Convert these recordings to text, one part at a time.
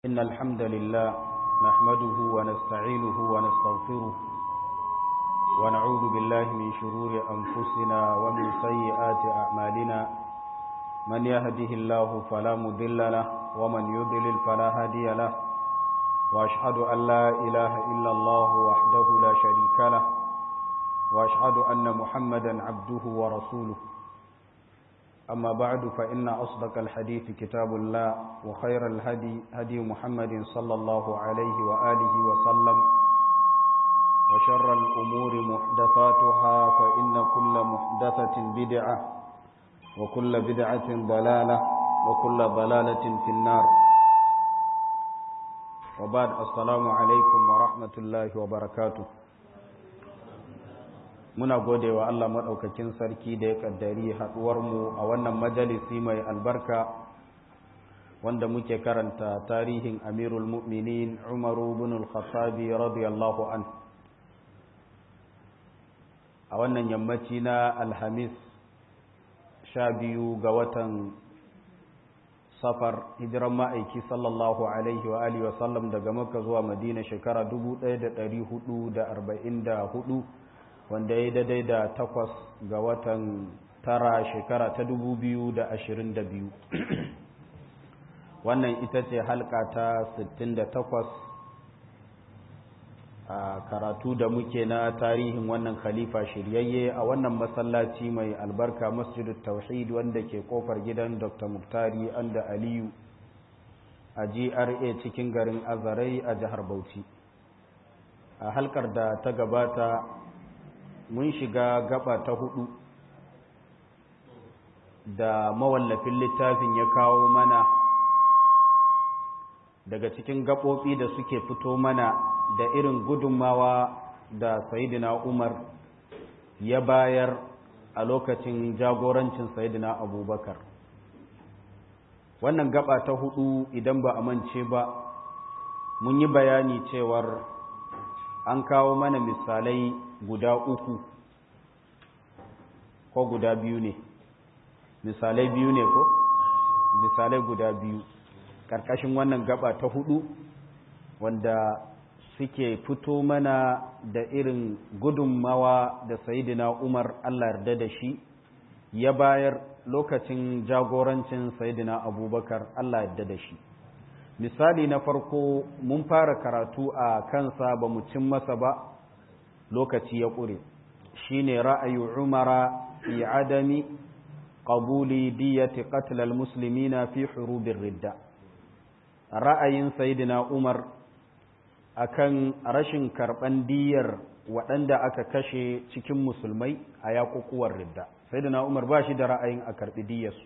إن الحمد لله نحمده ونستعينه ونستغفره ونعوذ بالله من شرور أنفسنا ومن سيئات أعمالنا من يهده الله فلا مضل له ومن يضلل فلا هادي له وأشهد أن لا إله إلا الله وحده لا شريك له وأشهد أن محمدا عبده ورسوله أما بعد فإن أصدق الحديث كتاب الله وخير الهدي هدي محمد صلى الله عليه وآله وسلم وشر الأمور محدثاتها فإن كل محدثة بدعة وكل بدعة ضلالة وكل ضلالة في النار وبعد السلام عليكم ورحمة الله وبركاته muna gode wa Allah maɗaukakin sarki da ya ƙaddari haɗuwarmu a wannan majalisi mai albarka wanda muke karanta tarihin amirul mu'minin umaru bin al-khattabi radiyallahu an a wannan yammaci na alhamis sha biyu ga watan safar hijiran ma'aiki sallallahu alaihi wa alihi wasallam daga makka zuwa madina shekara 1444 wanda ya daidai da takwas ga watan tara shekara ta dubu biyu da ashirin da biyu wannan ita ce halka ta sittin da takwas a karatu da muke na tarihin wannan khalifa shiryayye a wannan masallaci mai albarka masjidu tauhid wanda ke kofar gidan dr muktari anda aliyu a gra cikin garin azarai a jihar bauchi a halkar da ta gabata mun shiga gaba ta hudu da mawallafin littafin ya kawo mana daga cikin gaɓoɓi da suke fito mana da irin gudunmawa da sayidina umar ya bayar a lokacin jagorancin sayidina abubakar wannan gaba ta hudu idan ba a mance ba mun yi bayani cewar an kawo mana misalai guda uku ko guda biyu ne misalai biyu ne ko misalai guda biyu ƙarƙashin wannan gaba ta hudu wanda suke fito mana da irin gudunmawa da sayidina umar allah yarda da shi ya bayar lokacin jagorancin sayidina abubakar allah yarda da shi misali na farko mun fara karatu a kansa ba mu cin masa ba lokaci ya ƙure shi ne ra'ayi umara fi adami ƙabuli diyati qatlal muslimina fi hurubin ridda ra'ayin sayidina umar akan rashin karɓan diyar waɗanda aka kashe cikin musulmai a yaƙuƙuwar ridda sayidina umar ba shi da ra'ayin a karɓi diyarsu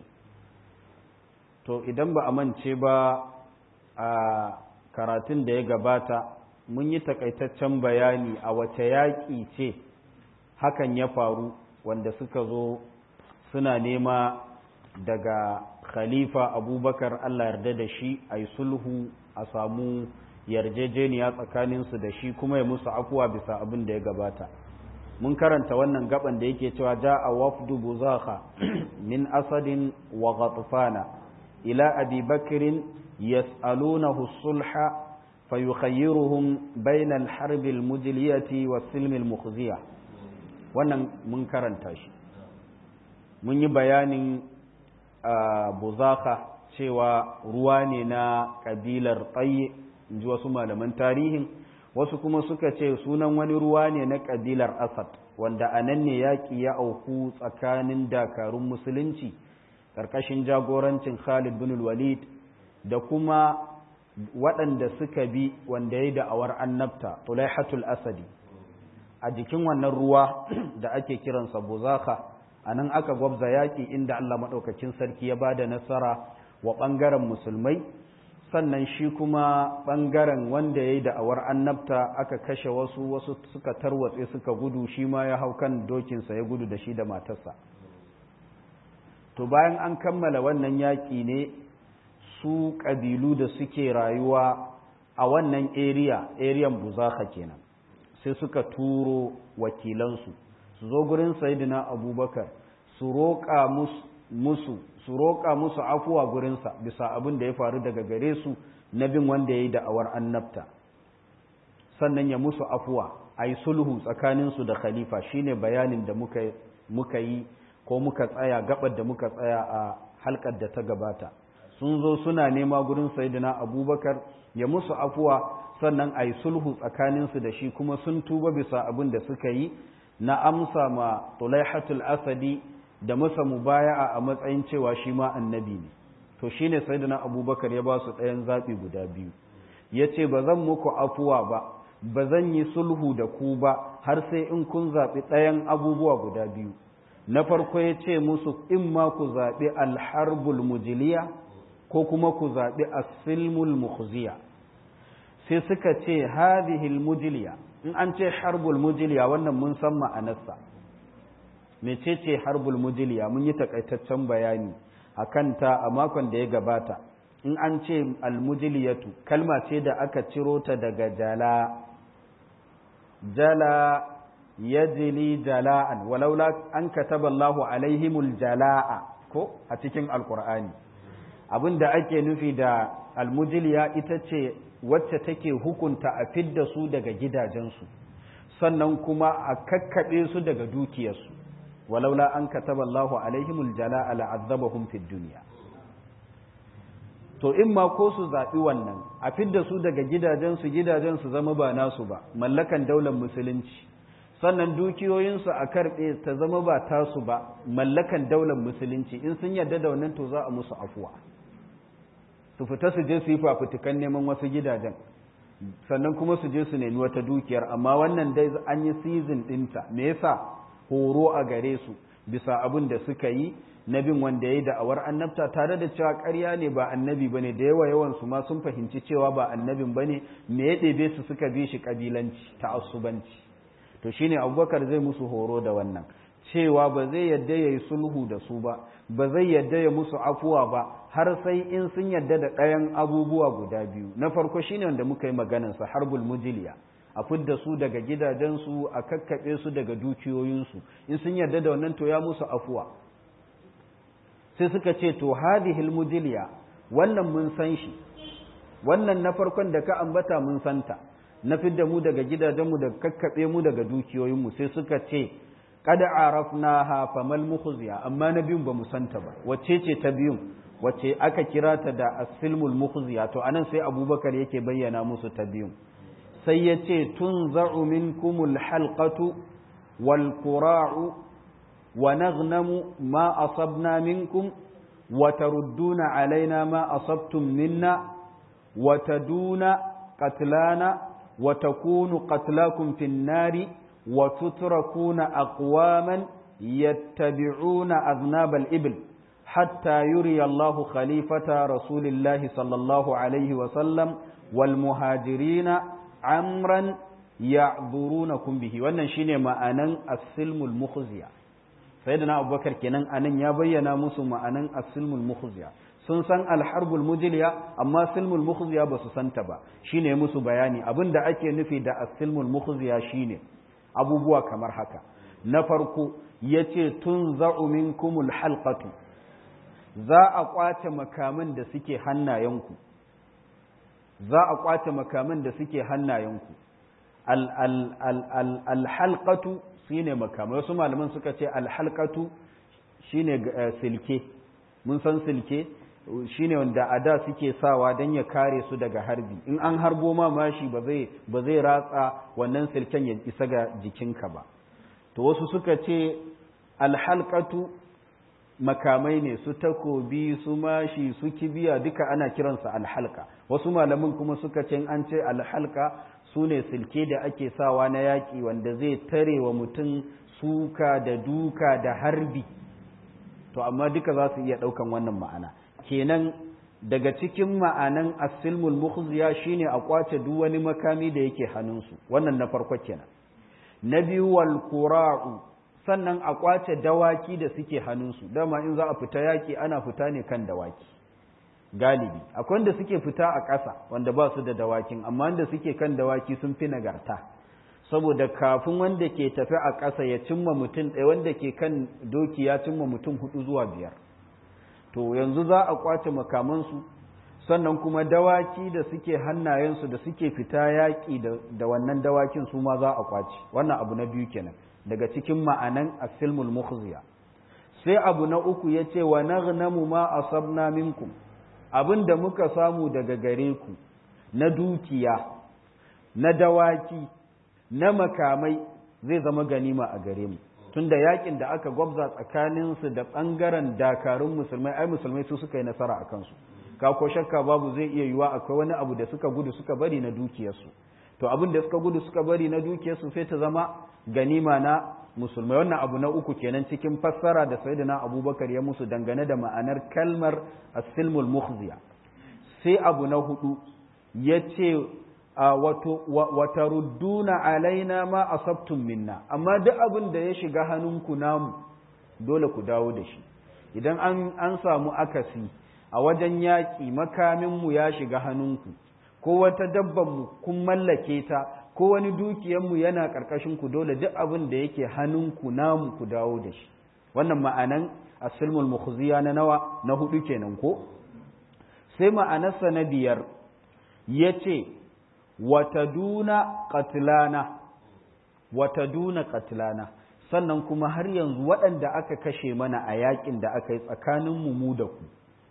to idan ba a mance ba a karatun da ya gabata mun yi takaitaccen bayani a wace yaƙi ce hakan ya faru wanda suka zo suna nema daga khalifa abubakar allah yarda da shi a yi sulhu a samu yarjejeniya tsakaninsu da shi kuma ya musu afuwa bisa abin da ya gabata mun karanta wannan gaban da yake cewa ja a wafdu buzaka min asadin wa ghatfana ila abi bakirin yas'alunahu sulha فيخيرهم بين الحرب المجلية والسلم المخزية wannan mun karanta shi mun yi bayanin buzaka cewa ruwa ne na ƙabilar tsaye in ji wasu malaman tarihin wasu kuma suka ce sunan wani ruwa ne na ƙabilar asad wanda a nan ne yaƙi ya auku tsakanin dakarun musulunci ƙarƙashin jagorancin khalid bin walid da kuma waɗanda suka bi wanda ya da'awar annabta tulaihatul asadi a jikin wannan ruwa da ake kiransa buzaka a nan aka gwabza yaƙi inda Allah maɗaukacin sarki ya ba da nasara wa ɓangaren musulmai sannan shi kuma ɓangaren wanda ya yi da'awar annabta aka kashe wasu wasu suka tarwatse suka gudu shi ma ya hau kan dokinsa ya gudu da shi da matarsa to bayan an kammala wannan yaƙi ne su ƙabilu da suke rayuwa a wannan area ariyan buzaka kenan sai suka turo wakilansu su zo gurin sayidina abubakar su roƙa musu su roƙa musu afuwa gurinsa bisa abin da ya faru daga gare su na bin wanda ya yi da'awar annabta sannan ya musu afuwa a yi sulhu tsakaninsu da khalifa shine bayanin da muka yi ko muka tsaya gabar da muka tsaya a halkar da ta gabata sun zo suna nema gurin sayidina abubakar ya musu afuwa sannan a yi sulhu tsakaninsu da shi kuma sun tuba bisa abin da suka yi na amsa ma tulaihatul asadi da masa mubaya'a a matsayin cewa shi ma annabi ne to shine sayyidina abubakar ya ba su ɗayan zaɓi guda biyu ya ce ba zan muku afuwa ba ba zan yi sulhu da ku ba har sai in kun zaɓi ɗayan abubuwa guda biyu na farko ya ce musu in ma ku zaɓi alharbul mujiliya ko kuma ku zaɓi asilmul mukhziya sai suka ce hadihil mujiliya in an ce harbul mujiliya wannan mun san ma'anarsa mecece harbul mujiliya mun yi takaitaccen bayani a kanta a makon da ya gabata in an ce almujiliyatu kalma ce da aka ciro ta daga jala jala yajli jala'an walaula an kataba Allahu alaihimul jala'a ko a cikin alkur'ani abinda ake nufi da almujiliya ita ce wacce take hukunta a fidda su daga gidajensu sannan kuma a kakkaɓe su daga dukiyarsu walaula an kataba Allahu alaihimul jala'a la'azzabahum fid dunya to in ma ko su zaɓi wannan a fidda su daga gidajensu gidajensu zama ba nasu ba mallakan daular musulunci sannan dukiyoyinsu a karɓe ta zama ba tasu ba mallakan daular musulunci in sun yarda da wannan to za a musu afuwa su fita su je su yi fafutukan neman wasu gidajen sannan kuma su je su nemi wata dukiyar amma wannan dai an yi season ɗinta me yasa horo a gare su bisa abin da suka yi na bin wanda ya yi da'awar annabta tare da cewa ƙarya ne ba annabi ba ne da yawa yawan su ma sun fahimci cewa ba annabin ba ne me ya ɗebe su suka bi shi ƙabilanci ta'assubanci to shine abubakar zai musu horo da wannan cewa ba zai yadda ya yi sulhu da su ba ba zai yadda ya musu afuwa ba har sai in sun yadda da ɗayan abubuwa guda biyu na farko shine wanda muka yi maganansa harbul mujiliya a fidda su daga gidajensu a kakkaɓe su daga dukiyoyinsu in sun yarda da wannan to ya musu afuwa sai suka ce to hadihil mujiliya wannan mun san shi wannan na farkon da ka ambata mun santa na fidda mu daga gidajenmu da kakkaɓe mu daga dukiyoyinmu sai suka ce kada arafnaha famal mukhziya amma na biyun ba mu santa ba wacce ce ta biyun wacce aka kira ta da asilmul mukhziya to anan sai abubakar yake bayyana musu ta biyun sai ya ce tun za'u minkumul halqatu wal qura'u wa naghnamu ma asabna minkum wa tarudduna alaina ma asabtum minna wa taduna qatlana wa takunu qatlakum fin nari wa tutrakuna aqwaman yattabi'una aznabal ibl hatta yuri Allahu khalifata rasulillahi sallallahu alaihi wa sallam wal muhajirina amran ya'dhurunakum bihi wannan shine ma'anan as-silmul mukhziya sayyidina abubakar kenan anan ya bayyana musu ma'anan as-silmul mukhziya sun san al-harbul mujliya amma silmul mukhziya ba su santa ba shine musu bayani abinda ake nufi da as-silmul mukhziya shine abubuwa kamar haka na farko yace tunza'u minkumul halqatu za a kwace makaman da suke hannayenku za a kwace makaman da suke hannayenku alhalkatu shi ne makamai wasu malaman suka ce alhalkatu shi ne silke mun san silke shi ne wanda a da suke sawa don ya kare su daga harbi in an harbo ma mashi ba zai ratsa wannan silken ya isa ga jikinka ba to wasu suka ce alhalkatu makamai ne su takobi su mashi su kibiya duka ana kiransa alhalka wasu malamin kuma suka ce an ce alhalka su ne silke da ake sawa na yaƙi wanda zai tare wa mutum suka da duka da harbi to amma duka za su iya ɗaukan wannan ma'ana kenan daga cikin ma'anan asilmul mukhziya shine a kwace duk wani makami da yake hannunsu wannan na farko kenan na biyu wal qura'u sannan a kwace dawaki da suke hannunsu dama in za a fita yaki ana fita ne kan dawaki galibi akwai wanda suke fita a ƙasa wanda ba su da dawakin amma wanda suke kan dawaki sun fi nagarta saboda kafin wanda ke tafi a ƙasa ya cimma mutum ɗaya wanda ke kan doki ya cimma mutum hudu zuwa biyar to yanzu za a kwace makamansu sannan kuma dawaki da suke hannayensu da suke fita yaƙi da wannan dawakin su ma za a kwaci wannan abu na biyu kenan daga cikin ma'anan asilmul mukhziya sai abu na uku ya ce wa naghnamu ma asabna minkum abin da muka samu daga gare ku na dukiya na dawaki na makamai zai zama ganima a gare mu tunda yakin da aka gwabza tsakaninsu da ɓangaren dakarun musulmai ai musulmai su suka yi nasara a kansu ka ko shakka babu zai iya yiwa akwai wani abu da suka gudu suka bari na dukiyarsu to abin da suka gudu suka bari na dukiyarsu sai ta zama ganima na musulmai wannan abu na uku kenan cikin fassara da sayyidina abubakar ya musu dangane da ma'anar kalmar as-silmul mukhziya sai abu na hudu ya ce wata rudduna alaina ma asabtum minna amma duk abin da ya shiga hannunku namu dole ku dawo da shi idan an samu akasi a wajen yaƙi makaminmu ya shiga hannunku ko wata dabbanmu kun mallake ta ko wani dukiyanmu yana ƙarƙashinku dole duk abin da yake hannunku namu ku dawo da shi wannan ma'anan asilmul mukhziya na nawa na hudu kenan ko sai ma'anarsa na biyar ya ce wataduna qatlana wataduna qatlana sannan kuma har yanzu waɗanda aka kashe mana a yakin da aka yi tsakanin mu da ku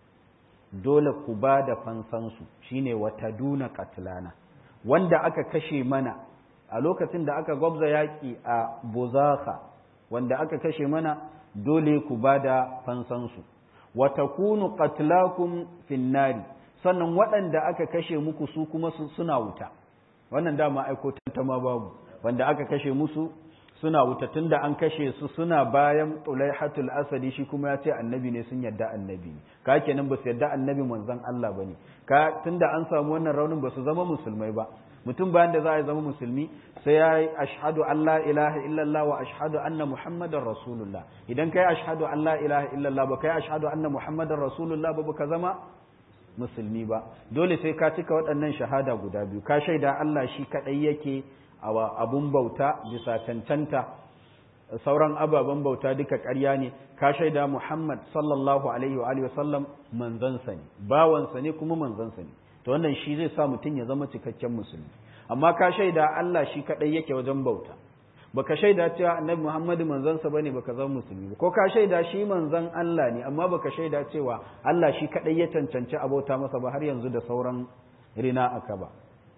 dole ku ba da fansansu shine wataduna qatlana wanda aka kashe mana a lokacin da aka gwabza yaƙi a buzaka wanda aka kashe mana dole ku ba da fansansu watakunu qatlakum finnari sannan waɗanda aka kashe muku su kuma suna wuta wannan dama aiko tantama babu wanda aka kashe musu suna wuta tunda an kashe su suna bayan tulaihatul asadi shi kuma ya ce annabi ne sun yadda annabi ne ka kenan ba su yadda annabi manzon Allah bane ka tunda an samu wannan raunin ba su zama musulmai ba mutum bayan da za a zama musulmi sai ya yi ashhadu an la ilaha illallah wa ashhadu anna muhammadar rasulullah idan kai ashhadu an la ilaha illallah ba kai ashhadu anna muhammadar rasulullah ba ka zama musulmi ba dole sai ka cika waɗannan shahada guda biyu ka shaida Allah shi kaɗai yake abun bauta bisa cancanta sauran ababen bauta duka ƙarya ne ka shaida Muhammad sallallahu alaihi wa alihi wasallam manzansa ne bawansa ne kuma manzansa ne to wannan shi zai sa mutum ya zama cikakken musulmi amma ka shaida Allah shi kaɗai yake wajen bauta baka shaida cewa annabi Muhammadu manzansa bane baka zama musulmi ba ko ka shaida shi manzan Allah ne amma baka shaida cewa Allah shi kadai ya cancanci abota masa ba har yanzu da sauran rina aka ba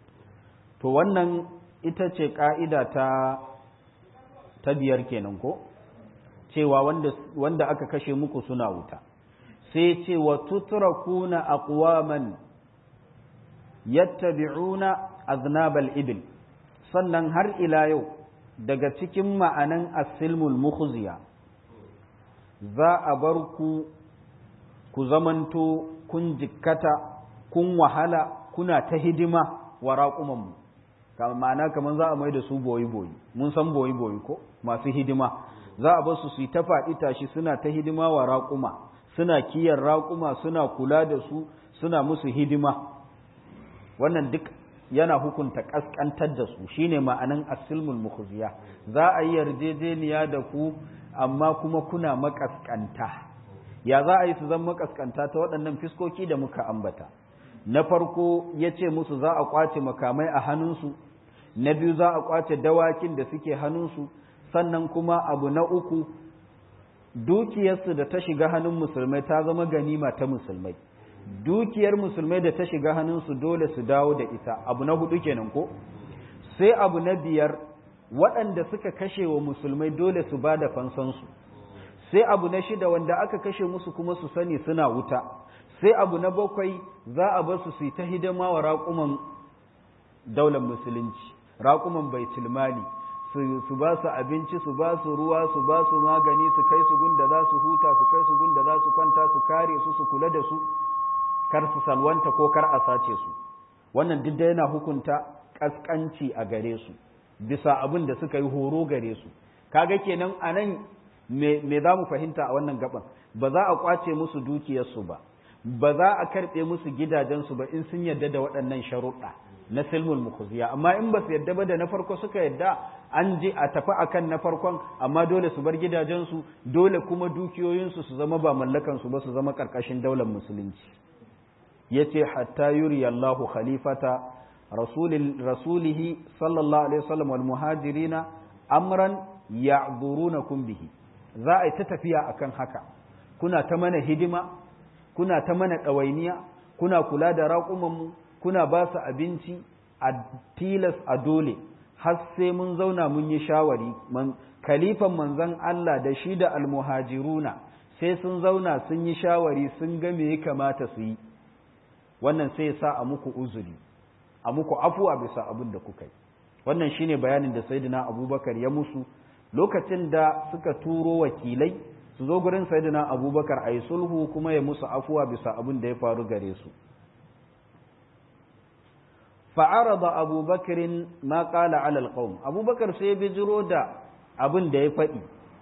to wannan ita ce ka'ida ta ta biyar kenan ko cewa wanda wanda aka kashe muku suna wuta sai ce wa tutrakuna aqwaman yattabi'una aznabal ibil sannan har ila yau daga cikin ma'anan asilmul mukhziya za a bar ku ku zamanto kun jikkata kun wahala kuna ta hidima wa raƙumanmu ma'ana kamar za a mai da su boyi-boyi mun san boyi-boyi ko masu hidima za a bar su su yi ta faɗi tashi suna ta hidima wa raƙuma suna kiyar raƙuma suna kula da su suna musu hidima wannan duk yana hukunta kaskantar da su shine ma'anan asilmul mukhziya za a yi yarjejeniya da ku amma kuma kuna makaskanta ya za a yi su zama makaskanta ta waɗannan fiskoki da muka ambata na farko ya ce musu za a kwace makamai a hannunsu na biyu za a kwace dawakin da suke hannunsu sannan kuma abu na uku dukiyarsu da ta shiga hannun musulmai ta zama ganima ta musulmai dukiyar musulmai da ta shiga hannunsu dole su dawo da ita abu na hudu kenan ko sai abu na biyar waɗanda suka kashe wa musulmai dole su ba da fansansu sai abu na shida wanda aka kashe musu kuma su sani suna wuta sai abu na bakwai za a bar su su yi ta hidima wa raƙuman daular musulunci raƙuman baitul mali su ba su abinci su ba su ruwa su ba su magani su kai su gunda za su huta su kai su gunda za su kwanta su kare su su kula da su kar su salwanta ko kar a sace su wannan duk da yana hukunta kaskanci a gare su bisa abin da suka yi horo gare su kaga kenan anan me me za mu fahimta a wannan gaban ba za a kwace musu dukiyarsu ba ba za a karɓe musu gidajensu ba in sun yarda da waɗannan sharuɗa na silmul mukhziya amma in ba su yarda ba da na farko suka yarda an je a tafi akan na farkon amma dole su bar gidajensu dole kuma dukiyoyinsu su zama ba mallakansu ba su zama ƙarƙashin daular musulunci yace hatta yuri Allahu khalifata rasulihi sallallahu alaihi wasallam wal muhajirina amran ya'durunakum bihi za a yi ta tafiya akan haka kuna ta mana hidima kuna ta mana ɗawainiya kuna kula da raƙumanmu kuna ba su abinci a tilas a dole har sai mun zauna mun yi shawari kalifan manzon Allah da shi da almuhajiruna sai sun zauna sun yi shawari sun ga me ya kamata su yi wannan sai ya sa a muku uzuri a muku afuwa bisa abin da kuka yi wannan shine bayanin da sayyidina abubakar ya musu lokacin da suka turo wakilai su zo gurin sayyidina abubakar a yi sulhu kuma ya musu afuwa bisa abin da ya faru gare su fa'arada abubakarin ma ƙala alal ƙaun abubakar sai bi jiro da abin da ya faɗi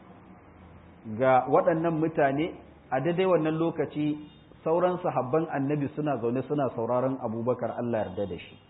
ga waɗannan mutane a daidai wannan lokaci sauran sahabban annabi suna zaune suna sauraron abubakar Allah yarda da shi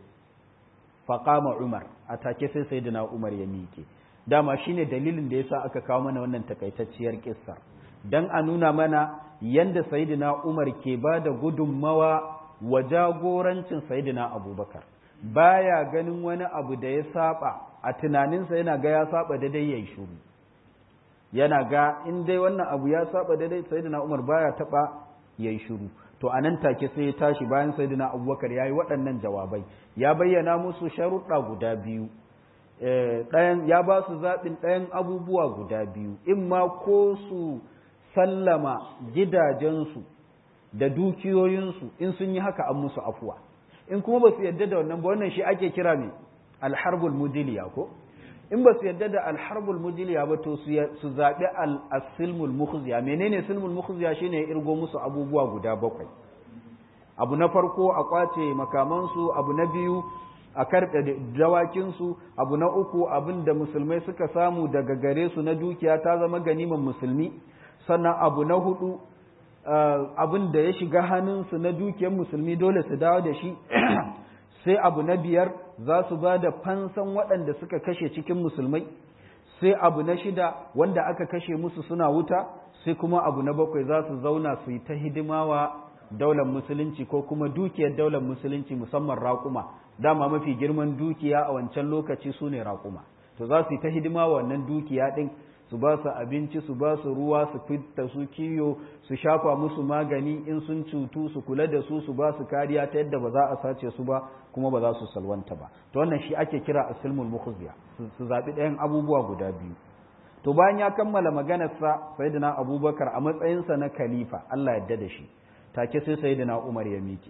faƙama umar a take sai sayyidina umar ya miƙe dama shine dalilin da yasa aka kawo mana wannan takaitacciyar kissar dan a nuna mana yanda sayyidina Umar ke ba da gudunmawa wa jagorancin sayyidina Abubakar baya ganin wani abu da ya saba a tunaninsa yana ga ya saba da dai yayi shiru yana ga in dai wannan abu ya saba da dai sayyidina Umar baya taba yayi shiru to anan take sai ya tashi bayan sayyidina Abubakar yayi waɗannan jawabai ya bayyana musu sharuɗa guda biyu ɗayan ya ba su zaɓin ɗayan abubuwa guda biyu in ma ko su sallama gidajensu da dukiyoyinsu in sun yi haka an musu afuwa in kuma ba su yadda da wannan ba wannan shi ake kira mai alharbul mujiliya ko in ba su yadda da alharbul mujiliya ba to su zaɓi al-silmul mukhziya menene silmul mukhziya shine ya irgo musu abubuwa guda bakwai abu na farko a kwace makamansu abu na biyu a karɓe dawakinsu abu na uku abin da musulmai suka samu daga gare su na dukiya ta zama ganiman musulmi sannan abu na hudu abin da ya shiga hannunsu na dukiyar musulmi dole su dawo da shi sai abu na biyar za su ba da fansan waɗanda suka kashe cikin musulmai sai abu na shida wanda aka kashe musu suna wuta sai kuma abu na bakwai za su zauna su yi ta hidimawa daular musulunci ko kuma dukiyar daular musulunci musamman raƙuma dama mafi girman dukiya a wancan lokaci su ne raƙuma to za su yi ta hidima wa wannan dukiya ɗin su ba su abinci su ba su ruwa su fita su kiyo su shafa musu magani in sun cutu su kula da su su ba su kariya ta yadda ba za a sace su ba kuma ba za su salwanta ba to wannan shi ake kira asilmul mukhziya su zaɓi ɗayan abubuwa guda biyu to bayan ya kammala maganarsa sayyidina abubakar a matsayinsa na khalifa Allah yadda da shi take sai sayyidina umar ya miƙe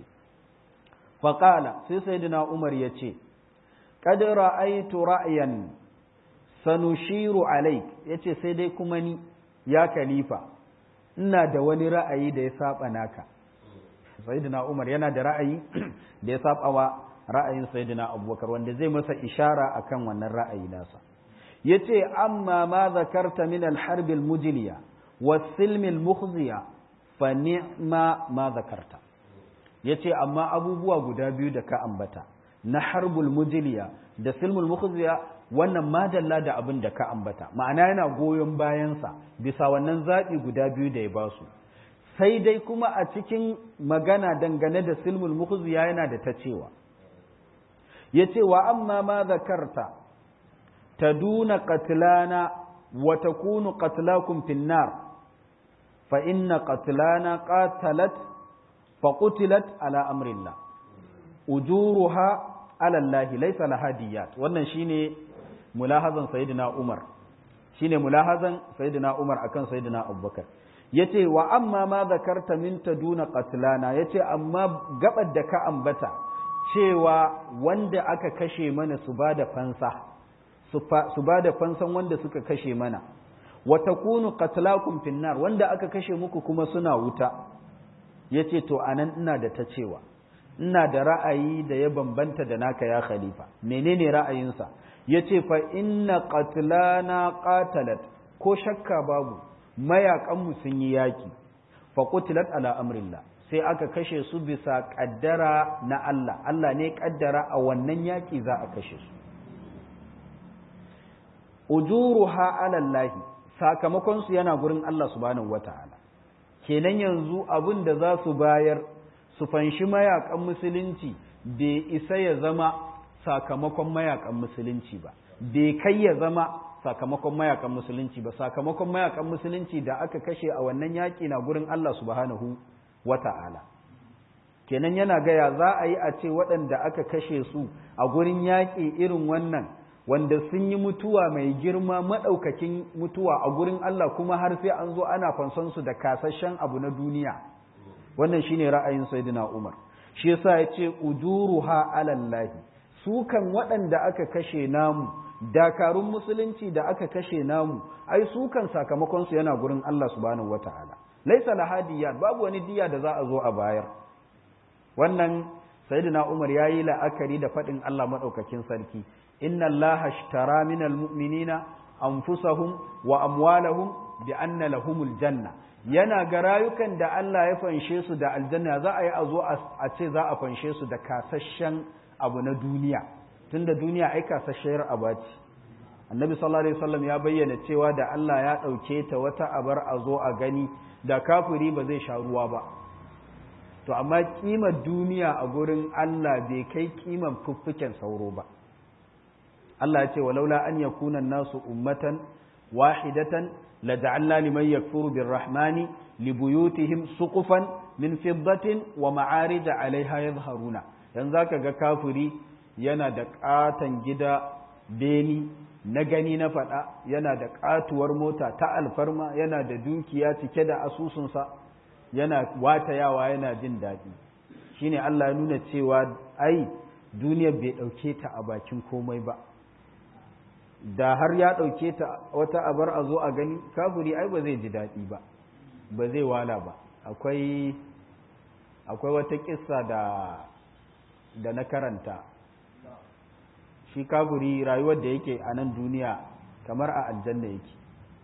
faƙala sai sayyidina umar ya ce qad ra'aytu ra'yan sanushiru alaik yace sai dai kuma ni ya khalifa ina da wani ra'ayi da ya saba naka sayyidina umar yana da ra'ayi da ya saba wa ra'ayin sayyidina abubakar wanda zai masa ishara akan wannan ra'ayi nasa yace amma ma zakarta min al-harb al-mujliya was-silm al-mukhziya fa ni'ma ma zakarta yace amma abubuwa guda biyu da ka ambata na harbul mujliya da silmul mukhziya wannan madalla da abin da ka ambata ma'ana yana goyon bayansa bisa wannan zaɓi guda biyu da ya ba su sai dai kuma a cikin magana dangane da silmul mukhziya yana da ta cewa yace wa amma ma zakarta taduna qatlana wa takunu qatlakum fin nar fa inna qatlana qatalat fa qutilat ala amrillah ujuruha ala Allah laysa laha diyat wannan shine mulahazan sayyidina Umar shine mulahazan sayyidina Umar akan sayyidina Abubakar yace wa amma ma zakarta min taduna qatlana yace amma gabar da ka ambata cewa wanda aka kashe mana su bada fansa su bada fansan wanda suka kashe mana wa takunu qatlakum finnar wanda aka kashe muku kuma suna wuta yace to anan ina da ta cewa ina da ra'ayi da ya bambanta da naka ya khalifa menene ra'ayinsa yace fa inna qatlana qatalat ko shakka babu mayakan sun yi yaki fa qutilat ala amrillah sai aka kashe su bisa kaddara na Allah Allah ne kaddara a wannan yaki za a kashe su ujuruha ala Allah sakamakon su yana gurin Allah subhanahu wataala kenan yanzu abin da za su bayar su fanshi mayakan musulunci bai isa ya zama sakamakon mayakan musulunci ba bai kai ya zama sakamakon mayakan musulunci ba sakamakon mayakan musulunci da aka kashe a wannan yaƙi na gurin Allah subhanahu wata'ala kenan yana gaya za a yi a ce waɗanda aka kashe su a gurin yaƙi irin wannan wanda sun yi mutuwa mai girma maɗaukakin mutuwa a gurin Allah kuma har sai an zo ana fanson su da kasashen abu na duniya wannan shine ra'ayin sayyidina Umar shi yasa ya ce ujuruha alallahi su kan waɗanda aka kashe namu dakarun musulunci da aka kashe namu ai su kan sakamakon su yana gurin Allah subhanahu wataala laisa lahadiyat babu wani diya da za a zo a bayar wannan sayyidina Umar yayi la'akari da faɗin Allah madaukakin sarki inna allaha ashtara minal mu'minina anfusahum wa amwalahum bi anna lahumul janna yana ga rayukan da Allah ya fanshe su da aljanna za a yi a zo a ce za a fanshe su da kasashen abu na duniya tunda duniya ai kasasshiyar abaci annabi sallallahu alaihi wasallam ya bayyana cewa da Allah ya ɗauke ta wata abar a zo a gani da kafiri ba zai sha ruwa ba to amma kimar duniya a gurin Allah bai kai kiman fuffuken sauro ba Allah ya ce walaula an yakuna nasu ummatan wahidatan laja'alna liman yakfuru birrahmani libuyutihim suqufan min fiddatin wa ma'arij 'alayha yadhharuna dan zaka ga kafiri yana da katan gida beni na gani na fada yana da katuwar mota ta alfarma yana da dukiya cike da asusunsa yana watayawa yana jin daɗi shine Allah ya nuna cewa ai duniyar bai ɗauke ta a bakin komai ba da har ya ɗauke ta wata abar a zo a gani kafiri ai ba zai ji daɗi ba ba zai wala ba akwai akwai wata kissa da da na karanta shi kafiri rayuwar da yake a nan duniya kamar a aljanna yake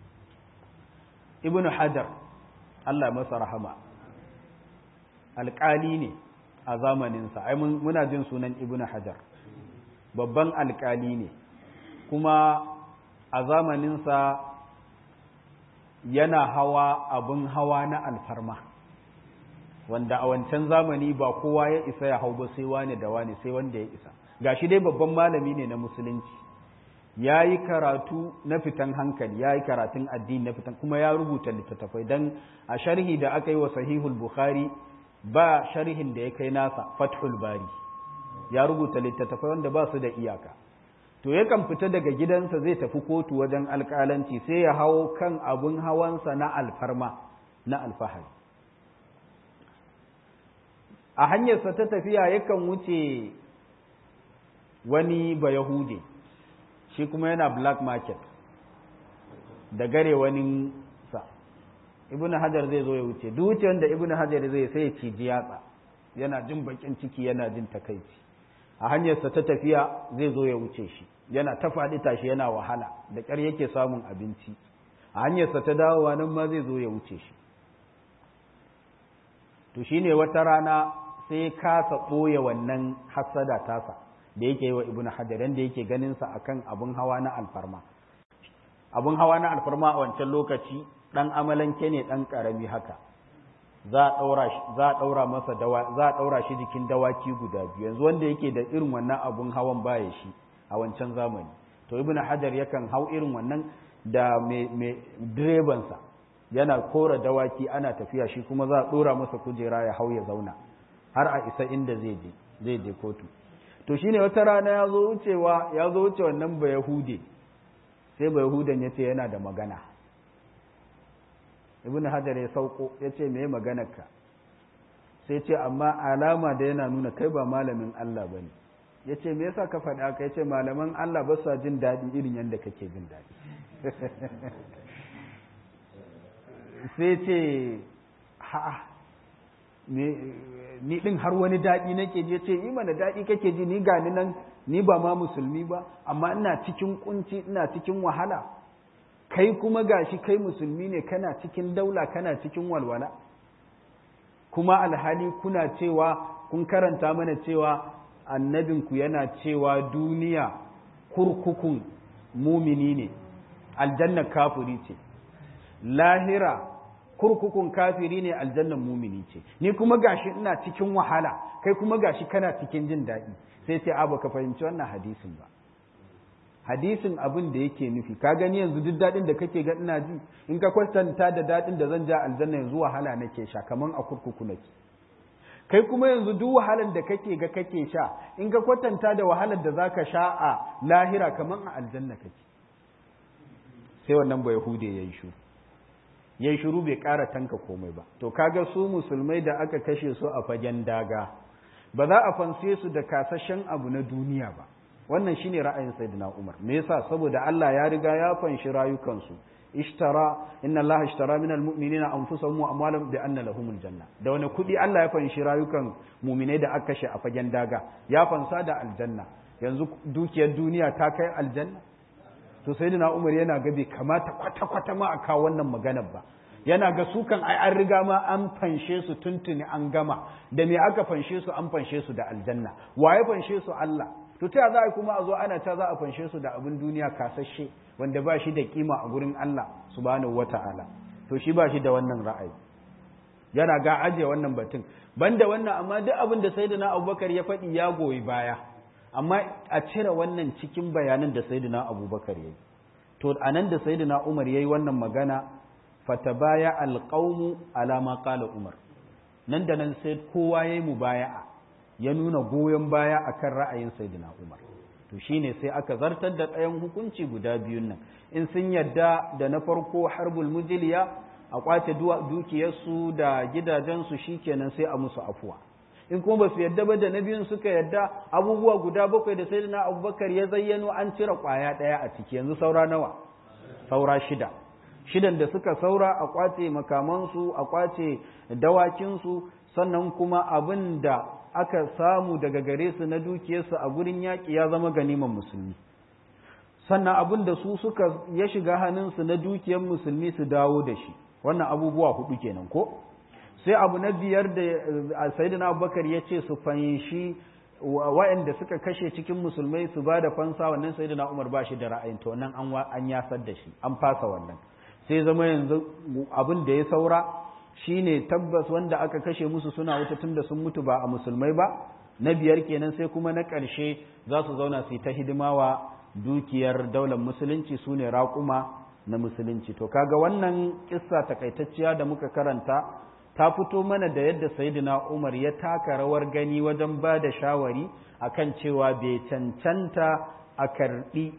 ibnu hajar Allah masa rahama alƙali ne a zamaninsa ai muna jin sunan ibnu hajar babban alƙali ne kuma a zamaninsa yana hawa abin hawa na alfarma wanda a wancan zamani ba kowa ya isa ya hau ba sai wane da wane sai wanda ya isa gashi dai babban malami ne na musulunci ya yi karatu na fitan hankali ya yi karatun addini na fitan kuma ya rubuta littattafai don a sharhi da aka yi wa sahihul bukhari ba sharhin da ya kai nasa fathul bari ya rubuta littattafai wanda ba su da iyaka to yakan fita daga gidansa zai tafi kotu wajen alƙalanci sai ya hawo kan abun hawansa na alfarma na alfahari a hanyarsa ta tafiya yakan wuce wani bayahude shi kuma yana black market da gare wani sa ibn hajar zai zo ya wuce duk wuce wanda ibn hajar zai sai ya ciji yatsa yana jin bakin ciki yana jin takaici a hanyarsa ta tafiya zai zo ya wuce shi yana ta faɗi tashi yana wahala da ƙyar yake samun abinci a hanyarsa ta dawowa nan ma zai zo ya wuce shi to shine wata rana sai kasa ɓoye wannan hassada tasa da yake yi wa ibn hajar da yake ganin sa akan abun hawa na alfarma abun hawa na alfarma a wancan lokaci dan amalanke ne dan karami haka za a daura za a daura masa dawa za a daura shi jikin dawaki guda biyu yanzu wanda yake da irin wannan abun hawan baya shi a wancan zamani to ibn hajar yakan hau irin wannan da mai direban sa yana kora dawaki ana tafiya shi kuma za a dora masa kujera ya hau ya zauna har a isa inda zai je zai je kotu to shine wata rana ya zo wucewa ya zo wuce wannan ba yahude sai ba yahudan ya ce yana da magana ibn hajar ya sauko ya ce me maganarka sai ce amma alama da yana nuna kai ba malamin Allah ba ne ya ce me yasa ka faɗa haka ya ce malaman Allah ba sa jin daɗi irin yadda kake jin daɗi sai ce ha'a ni din har wani daɗi nake ji ce yi mana daɗi kake ji ni gani nan ni ba ma musulmi ba amma ina cikin kunci ina cikin wahala kai kuma gashi kai musulmi ne kana cikin daula kana cikin walwala kuma alhali kuna cewa kun karanta mana cewa annabinku yana cewa duniya kurkukun mumini ne aljanna kafuri ce lahira kurkukun kafiri ne aljannan mumini ce ni kuma gashi ina cikin wahala kai kuma gashi kana cikin jin daɗi sai sai abu ka fahimci wannan hadisin ba hadisin abin da yake nufi ka gani yanzu duk daɗin da kake ga ina ji in ka kwatanta da daɗin da zan ja aljanna yanzu wahala nake sha kaman a kurkuku nake kai kuma yanzu duk wahalar da kake ga kake sha in ka kwatanta da wahalar da zaka sha a lahira kaman a aljanna kake sai wannan ba yahude yayi shuru yayi shiru bai ƙara tanka komai ba to kaga su musulmai da aka kashe su a fagen daga ba za a fanse su da kasashen abu na duniya ba wannan shine ra'ayin sayyidina Umar me yasa saboda Allah ya riga ya fanshi rayukansu ishtara inna Allah ishtara min almu'minina anfusahum wa amwalahum bi anna lahumul janna da wani kudi Allah ya fanshi rayukan mu'minai da aka kashe a fagen daga ya fansa da aljanna yanzu dukiyar duniya ta kai aljanna to sayyidina Umar yana ga bai kamata kwata kwata ma a kawo wannan maganar ba yana ga su kan ai an riga ma an fanshe su tuntuni an gama da me aka fanshe su an fanshe su da aljanna waye fanshe su Allah to ta za a kuma a zo ana ta za a fanshe su da abin duniya kasashe wanda ba shi da kima a gurin Allah subhanahu wata'ala to shi ba shi da wannan ra'ayi yana ga aje wannan batun banda wannan amma duk abin da sayyidina Abubakar ya faɗi ya goyi baya amma a cire wannan cikin bayanan da sayyidina Abubakar yayi to anan da sayyidina Umar yayi wannan magana fatabaya alqaumu ala ma qala Umar nan da nan sai kowa yayi mubaya'a ya nuna goyon baya akan ra'ayin sayyidina Umar to shine sai aka zartar da ɗayan hukunci guda biyun nan in sun yadda da na farko harbul mujiliya a kwace dukiyarsu da gidajensu shikenan sai a musu afuwa in kuma ba su yadda ba da na biyun suka yadda abubuwa guda bakwai da sayyidina Abubakar ya zayyano an cire kwaya ɗaya a ciki yanzu saura nawa saura shida shidan da suka saura a kwace makamansu a kwace dawakinsu sannan kuma abin da aka samu daga gare su na dukiyarsu a gurin yaƙi ya zama ganiman musulmi sannan abin da su suka ya shiga hannunsu na dukiyar musulmi su dawo da shi wannan abubuwa hudu kenan ko sai abu na biyar da sayyidina abubakar ya ce su fanshi waɗanda suka kashe cikin musulmai su ba da fansa wannan sayyidina umar ba shi da ra'ayin to nan an yasar da shi an fasa wannan sai zama yanzu abin da ya saura shine tabbas wanda aka kashe musu suna wuta tunda sun mutu ba a musulmai ba na biyar kenan sai kuma na ƙarshe za su zauna su yi ta hidima wa dukiyar daular musulunci su ne raƙuma na musulunci to kaga wannan kissa takaitacciya da muka karanta ta fito mana da yadda sayyidina Umar ya taka rawar gani wajen ba da shawari akan cewa bai cancanta a karɓi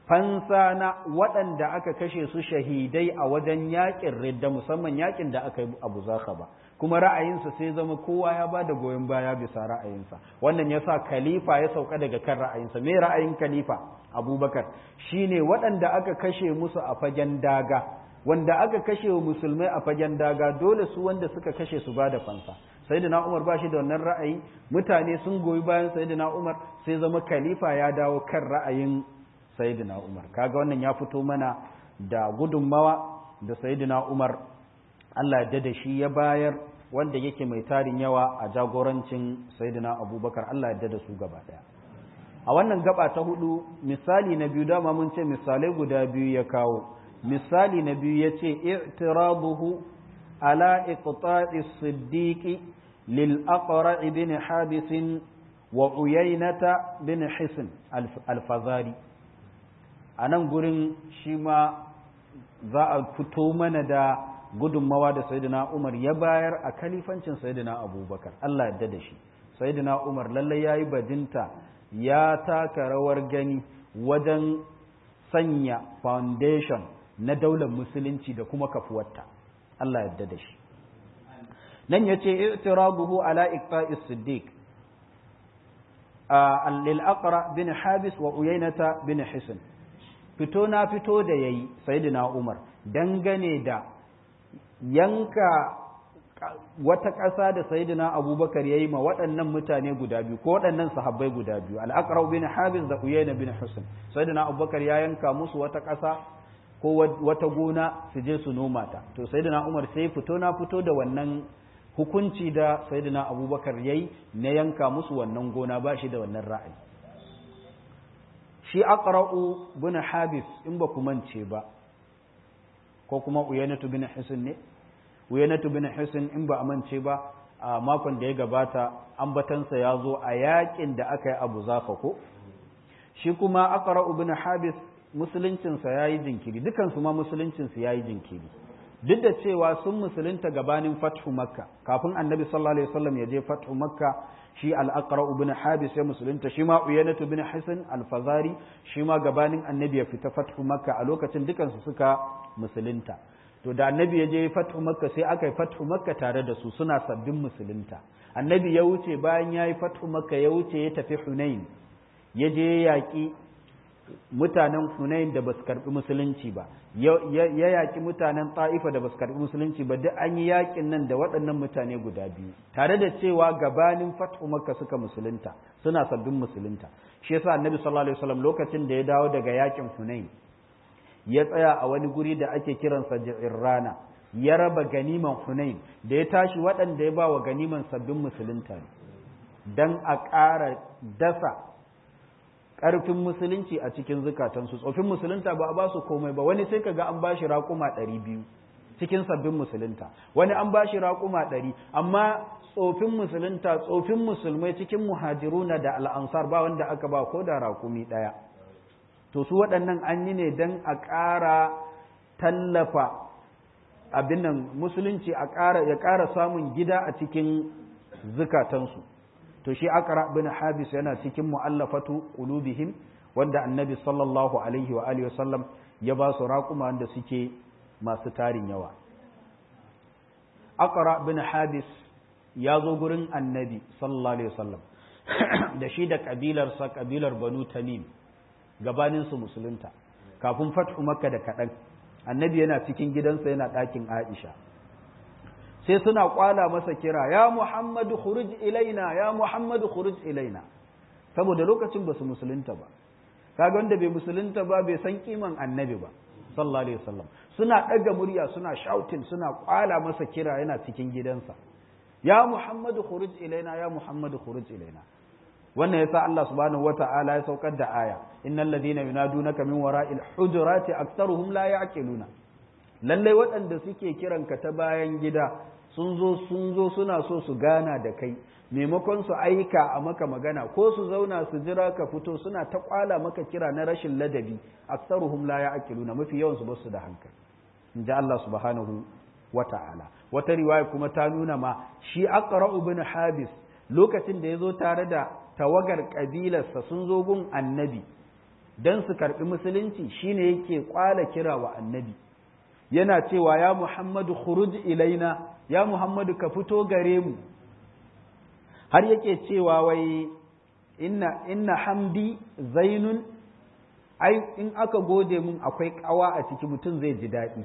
fansa na waɗanda aka kashe su shahidai a wajen yaƙin ridda musamman yaƙin da aka yi abu zaka ba kuma ra'ayinsa sai zama kowa ya ba da goyon baya bisa ra'ayinsa wannan ya sa khalifa ya sauka daga kan ra'ayinsa me ra'ayin khalifa abubakar shine waɗanda aka kashe musu a fagen daga wanda aka kashe wa musulmai a fagen daga dole su wanda suka kashe su ba da fansa sayyidina umar ba shi da wannan ra'ayi mutane sun goyi bayan sayyidina umar sai zama khalifa ya dawo kan ra'ayin sayyidina umar kaga wannan ya fito mana da gudunmawa da sayyidina umar Allah ya da shi ya bayar wanda yake mai tarin yawa a jagorancin sayyidina abubakar Allah ya da su gaba daya a wannan gaba ta hudu misali na biyu dama mun ce misalai guda biyu ya kawo misali na biyu ya ce i'tiraduhu ala iqta'i siddiqi lil aqra ibn habis wa uyaynata bin hisn al-fazari a nan gurin shi ma za a fito mana da gudunmawa da sayyidina Umar ya bayar a kalifancin sayyidina Abubakar Allah ya da shi sayyidina Umar lallai yayi bajinta ya taka rawar gani wajen sanya foundation na daular musulunci da kuma kafuwarta Allah ya da shi nan yace i'tirabuhu ala iqta'is siddiq lil aqra bin habis wa uyainata bin hisn fito na fito da yayi sayyidina Umar dangane da yanka wata ƙasa da sayidina abubakar ya yi ma waɗannan mutane guda biyu ko waɗannan sahabbai guda biyu al'aqrau bin habis da uyayna bin husn sayidina abubakar ya yanka musu wata ƙasa ko wata gona su je su noma ta to sayidina umar sai fito na fito da wannan hukunci da sayidina abubakar ya yi na yanka musu wannan gona ba shi da wannan ra'ayi shi aqra'u bin habis in ba ku mance ba ko kuma uyanatu bin hisn ne uyanatu bin hisin in ba amince ba a makon da ya gabata ambatansa ya zo a yakin da aka yi abu zafa ko shi kuma aqra ibn habis musuluncinsa yayi jinkiri dukansu ma musuluncinsu yayi jinkiri duk da cewa sun musulunta gabanin fathu makka kafin annabi sallallahu alaihi wasallam ya je fathu makka shi al-aqra ibn habis ya musulunta shi ma uyanatu ibn hisin al-fazari shi ma gabanin annabi ya fita fathu makka a lokacin dukansu suka musulunta to da annabi ya je fathu makka sai aka yi fathu makka tare da su suna sabbin musulunta annabi ya wuce bayan ya yi fathu makka ya wuce ya tafi hunain ya je ya yaƙi mutanen hunain da ba su karɓi musulunci ba ya yaƙi mutanen ta'ifa da ba su karɓi musulunci ba duk an yi yaƙin nan da waɗannan mutane guda biyu tare da cewa gabanin fathu makka suka musulunta suna sabbin musulunta shi yasa annabi sallallahu alaihi wasallam lokacin da ya dawo daga yaƙin hunain ya tsaya a wani guri da ake kiransa rana ya raba ganiman hunain da ya tashi waɗanda ya ba wa ganiman sabbin musulunta ne don a ƙara dasa ƙarfin musulunci a cikin zukatansu tsofin musulunta ba a ba su komai ba wani sai ka ga an ba shi raƙuma ɗari biyu cikin sabbin musulunta wani an ba shi raƙuma ɗari amma tsofin musulunta tsofin musulmai cikin muhajiruna da al'ansar ba wanda aka ba ko da raƙumi ɗaya to su waɗannan an yi ne don a ƙara tallafa abin nan musulunci a ƙara ya ƙara samun gida a cikin zukatansu to shi aqra bin habis yana cikin mu'allafatu qulubihim wanda annabi sallallahu alaihi wa alihi wasallam ya ba su raƙuma wanda suke masu tarin yawa aqra bin habis ya zo gurin annabi sallallahu alaihi wasallam da shi da kabilarsa kabilar banu tamim gabanin su musulunta kafin fathu makka da kaɗan annabi yana cikin gidansa yana ɗakin aisha sai suna kwala masa kira ya muhammadu khuruj ilaina ya muhammadu khuruj ilaina saboda lokacin ba su musulunta ba kaga wanda bai musulunta ba bai san kiman annabi ba sallallahu alaihi wasallam suna ɗaga murya suna shouting suna kwala masa kira yana cikin gidansa ya muhammadu khuruj ilaina ya muhammadu khuruj ilaina wannan yasa Allah subhanahu wata'ala ya saukar da aya innal ladina yunadunaka min wara'il hujurati aktharuhum la ya'qiluna lalle waɗanda suke kiranka ta bayan gida sun zo sun zo suna so su gana da kai maimakon su aika a maka magana ko su zauna su jira ka fito suna ta kwala maka kira na rashin ladabi aktharuhum la ya'qiluna mafi yawan su basu da hankali inji Allah subhanahu wata'ala wata riwaya kuma ta nuna ma shi aqra ibn habis lokacin da ya zo tare da tawagar ƙabilarsa sun zo gun annabi don su karɓi musulunci shine yake kwala kira wa annabi yana cewa ya muhammadu khuruj ilaina ya muhammadu ka fito gare mu har yake cewa wai inna inna hamdi zainun ai in aka gode mun akwai kawa a ciki mutum zai ji daɗi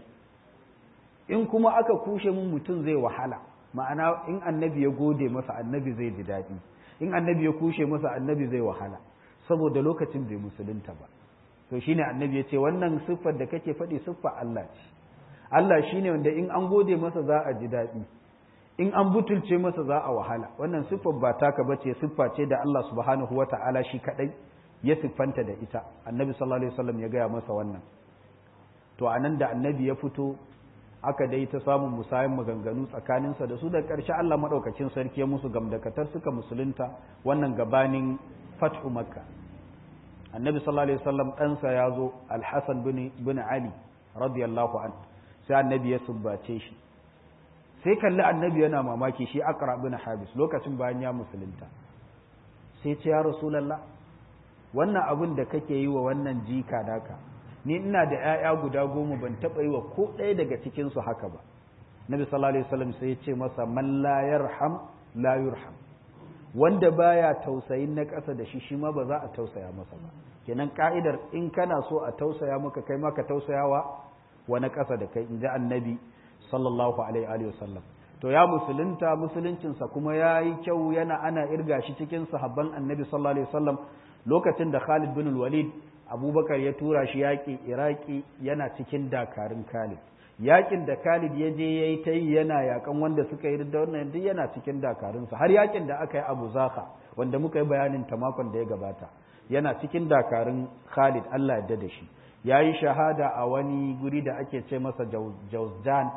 in kuma aka kushe mun mutum zai wahala ma'ana in annabi ya gode masa annabi zai ji daɗi in annabi ya kushe masa annabi zai wahala saboda lokacin bai musulunta ba to shine annabi ya ce wannan siffar da kake faɗi siffar Allah ce Allah shine wanda in an gode masa za a ji daɗi in an butulce masa za a wahala wannan siffar ba taka bace siffa ce da Allah subhanahu wata'ala shi kadai ya siffanta da ita annabi sallallahu alaihi wasallam ya gaya masa wannan to anan da annabi ya fito aka dai ta samun musayin maganganu tsakaninsa da su da ƙarshe Allah maɗaukacin sarki ya musu gamdakatar suka musulunta wannan gabanin fathu makka annabi sallallahu alaihi wasallam ɗansa ya zo alhassan bin ali radiyallahu an sai annabi ya sumbace shi sai kalli annabi yana mamaki shi akra bin habis lokacin bayan ya musulunta sai ce ya rasulallah wannan abin da kake yi wa wannan jika daka ni ina da ‘ya'ya guda goma ban taɓa yi wa ko ɗaya daga cikinsu haka ba nabi sallallahu alaihi wasallam sai ya ce masa man la yarham la yurham wanda baya tausayin na ƙasa da shi shi ma ba za a tausaya masa ba kenan ka'idar in kana so a tausaya maka kai ma ka tausayawa wa na ƙasa da kai in ji annabi sallallahu alaihi wasallam to ya musulunta musuluncinsa kuma ya yi kyau yana ana irga shi cikin sahabban annabi sallallahu alaihi wasallam lokacin da Khalid bin Walid abubakar ya tura shi yaƙi iraki yana cikin dakarun khalid yaƙin da khalid ya je ya yi ta yi yana yaƙan wanda suka yi da wannan duk yana cikin dakarunsa har yaƙin da aka yi abu zaka wanda muka yi bayanin ta makon da ya gabata yana cikin dakarun khalid allah yadda da shi ya yi shahada a wani guri da ake ce masa jauzjan a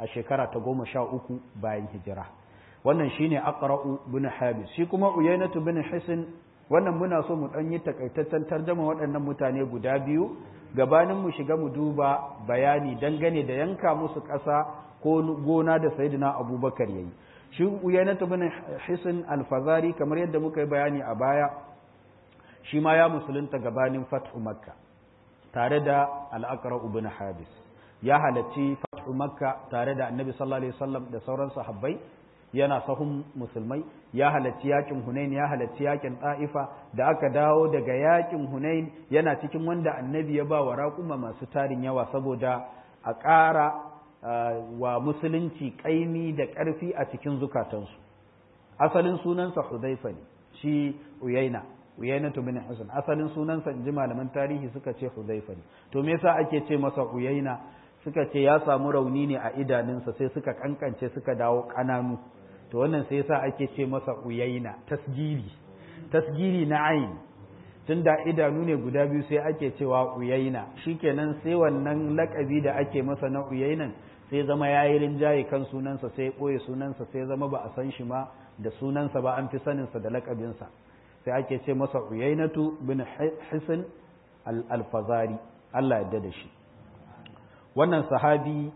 a shekara ta goma sha uku bayan hijira wannan shine aqra'u bin habis shi kuma uyainatu bin hisn wannan muna so mu dan yi takaitaccen tarjuma waɗannan mutane guda biyu gabanin mu shiga mu duba bayani dangane da yanka musu ƙasa ko gona da sayyidina abubakar yayi shi uyainatu bin hisn al-fazari kamar yadda muka yi bayani a baya shi ma ya musulunta gabanin fathu makka tare da al-aqra ibn habis ya halacci fathu makka tare da annabi sallallahu alaihi wasallam da sauran sahabbai yana sahun musulmai ya halarci yakin hunain ya halarci yakin ta'ifa da aka dawo daga yakin hunain yana cikin wanda annabi ya ba wa raƙuma masu tarin yawa saboda a ƙara wa musulunci ƙaimi da ƙarfi a cikin zukatansu asalin sunansa hudaifa ne shi uyaina uyaina to bin hasan asalin sunansa in ji malaman tarihi suka ce hudaifa ne to me yasa ake ce masa uyaina suka ce ya samu rauni ne a idanunsa sai suka kankance suka dawo ƙananu to wannan sai yasa ake ce masa uyaina tasgiri tasgiri na ayin tunda idanu ne guda biyu sai ake cewa uyaina shikenan sai wannan lakabi da ake masa na uyainan sai zama yayi rinjaye kan sunansa sai ɓoye sunansa sai zama ba a san shi ma da sunansa ba an fi saninsa da lakabinsa sai ake ce masa uyainatu bin hisin al-fazari Allah ya da shi wannan sahabi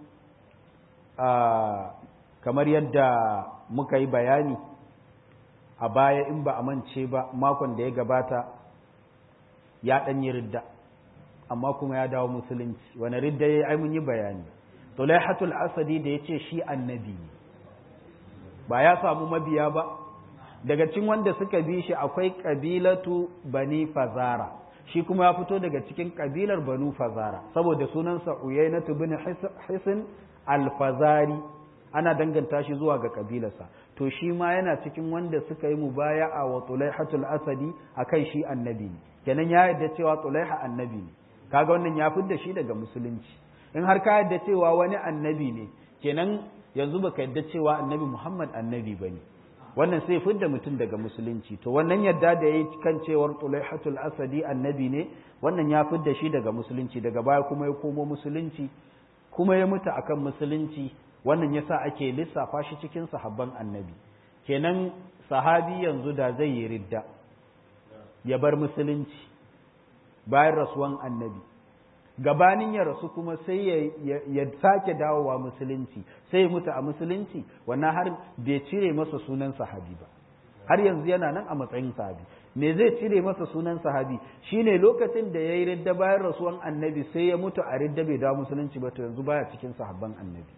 kamar yadda muka yi bayani a baya in ba a mance ba makon da ya gabata ya ɗanyi ridda amma kuma ya dawo musulunci wani ridda ya yi mun yi bayani tulaihatul asadi da ya ce shi annabi ne ba ya samu mabiya ba daga cikin wanda suka bi shi akwai kabilatu bani fazara shi kuma ya fito daga cikin kabilar banu fazara saboda sunansa uyainatu bin hisin alfazari ana danganta shi zuwa ga kabilarsa to shi ma yana cikin wanda suka yi mubaya'a wa tulaihatul asadi akan shi annabi ne kenan ya yarda cewa tulaiha annabi ne kaga wannan ya fidda shi daga musulunci in har ka yarda cewa wani annabi ne kenan yanzu baka yarda cewa annabi Muhammad annabi bane wannan sai fidda mutum daga musulunci to wannan yadda da yayi kan cewar tulaihatul asadi annabi ne wannan ya fidda shi daga musulunci daga baya kuma ya komo musulunci kuma ya mutu akan musulunci wannan yasa ake lissafa shi cikin sahabban annabi kenan sahabi yanzu da zai yi ridda ya bar musulunci bayan rasuwan annabi gabanin ya rasu kuma sai ya sake dawowa musulunci sai ya mutu a musulunci wannan har bai cire masa sunan sahabi ba har yanzu yana nan a matsayin sahabi me zai cire masa sunan sahabi shine lokacin da ya yi ridda bayan rasuwan annabi sai ya mutu a ridda bai dawo musulunci ba to yanzu baya cikin sahabban annabi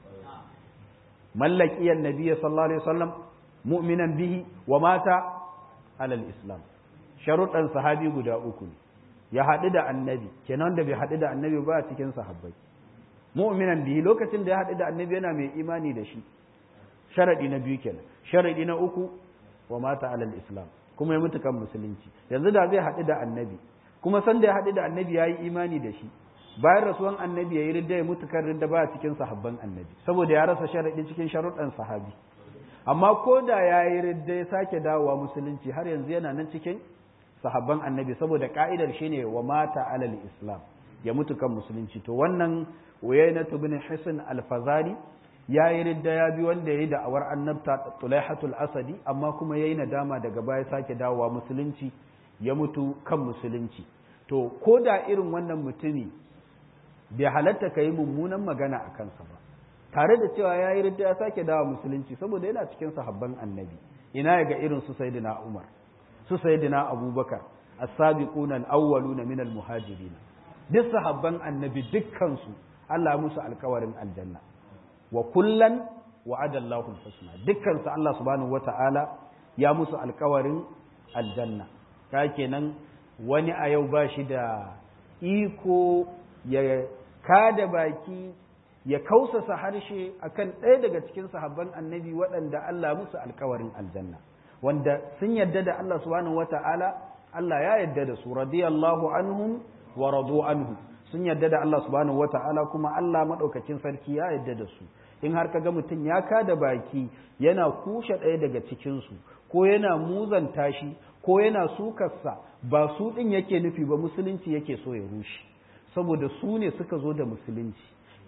mallaki annabi sallallahu alaihi wasallam mu'minan bihi wa mata alal islam sharuɗan sahabi guda uku ne ya haɗu da annabi kenan da bai haɗu da annabi ba a cikin sahabbai mu'minan bihi lokacin da ya haɗu da annabi yana mai imani da shi sharaɗi na biyu kenan sharaɗi na uku wa mata alal islam kuma ya mutu kan musulunci yanzu da zai haɗu da annabi kuma san da ya haɗu da annabi ya yi imani da shi bayan rasuwan annabi ya yi ridda ya mutu kan ridda ba a cikin sahabban annabi saboda ya rasa sharaɗi cikin sharuɗan sahabi amma ko da ya yi ridda ya sake dawowa musulunci har yanzu yana nan cikin sahabban annabi saboda ka'idar shine wa mata alal islam ya mutu kan musulunci to wannan uyainatu bin hisn al-fazari ya yi ridda ya bi wanda ya yi da'awar annabta tulaihatul asadi amma kuma ya yi nadama daga baya sake dawowa musulunci ya mutu kan musulunci to ko da irin wannan mutumi bai halatta ka yi mummunan magana a kansa ba tare da cewa ya yi ridda ya sake dawowa musulunci saboda yana cikin sahabban annabi ina ya ga irin su sayyidina umar su sayyidina abubakar as-sabiquna al-awwaluna min al-muhajirin duk sahabban annabi dukkan su Allah musu alkawarin aljanna wa kullan wa'ada Allahu al-husna dukkan su Allah subhanahu wata'ala ya musu alkawarin aljanna ka kenan wani a yau ba shi da iko ya kada baki ya kausasa harshe akan ɗaya daga cikin sahabban annabi waɗanda Allah musu alkawarin aljanna wanda sun yadda da Allah subhanahu wata'ala Allah ya yadda da su radiyallahu anhum wa radu anhu sun yadda da Allah subhanahu wata'ala kuma Allah madaukakin sarki ya yadda da su in har kaga mutum ya kada baki yana kushe ɗaya daga cikin su ko yana muzanta shi ko yana sukarsa ba su ɗin yake nufi ba musulunci yake so ya rushe saboda su ne suka zo da musulunci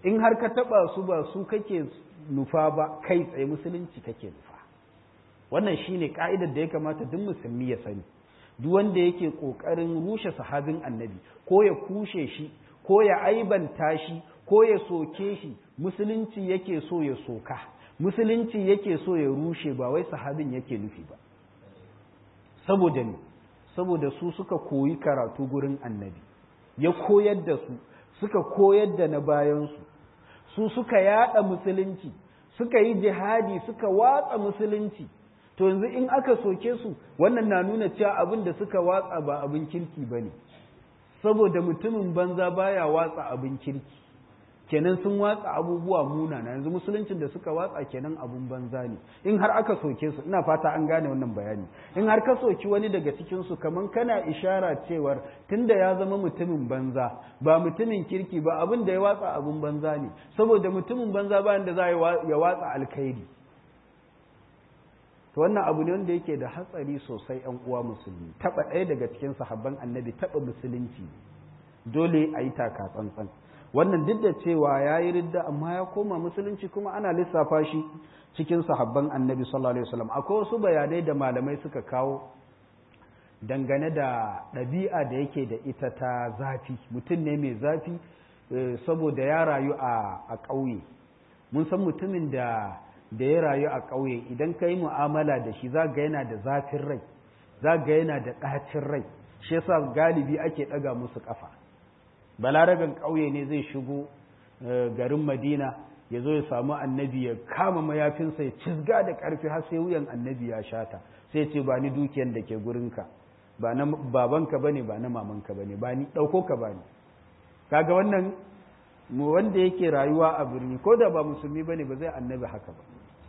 in har ka taba su ba su kake nufa ba kai tsaye musulunci kake nufa wannan shine ka'idar da ya kamata duk musulmi ya sani duk wanda yake kokarin rushe sahabin annabi ko ya kushe shi ko ya aibanta shi ko ya soke shi musulunci yake so ya soka musulunci yake so ya rushe ba wai sahabin yake nufi ba saboda ne saboda su suka koyi karatu gurin annabi ya koyar da su suka koyar da na bayansu su suka yada musulunci suka yi jihadi suka watsa musulunci to yanzu in aka soke su wannan na nuna cewa abin da suka watsa ba abin kirki ba ne saboda mutumin banza baya watsa abin kirki kenan sun watsa abubuwa munana yanzu musuluncin da suka watsa kenan abun banza ne in har aka soke su ina fata an gane wannan bayani in har ka soki wani daga cikin su kaman kana ishara cewar tunda ya zama mutumin banza ba mutumin kirki ba abin da ya watsa abun banza ne saboda mutumin banza ba da za ya watsa alkhairi to wannan abu ne wanda yake da hatsari sosai yan uwa musulmi taba ɗaya daga cikin sahabban annabi taba musulunci dole a yi taka tsantsan wannan duk da cewa ya yi ridda amma ya koma musulunci kuma ana lissafa shi cikin sahabban annabi sallallahu alaihi wasallam akwai wasu bayanai da malamai suka kawo dangane da ɗabi'a da yake da ita ta zafi mutum ne mai zafi saboda ya rayu a ƙauye mun san mutumin da da ya rayu a ƙauye idan ka yi mu'amala da shi za ga yana da zafin rai za ga yana da ɗacin rai shi yasa galibi ake ɗaga musu ƙafa balaraben ƙauye ne zai shigo garin madina ya zo ya samu annabi ya kama mayafinsa ya cizga da ƙarfi har sai wuyan annabi ya shata sai ce ba ni dukiyan da ke gurinka ba na babanka bane ba na mamanka bane ba ni ɗauko ka ba ni kaga wannan mu wanda yake rayuwa a birni ko da ba musulmi bane ba zai annabi haka ba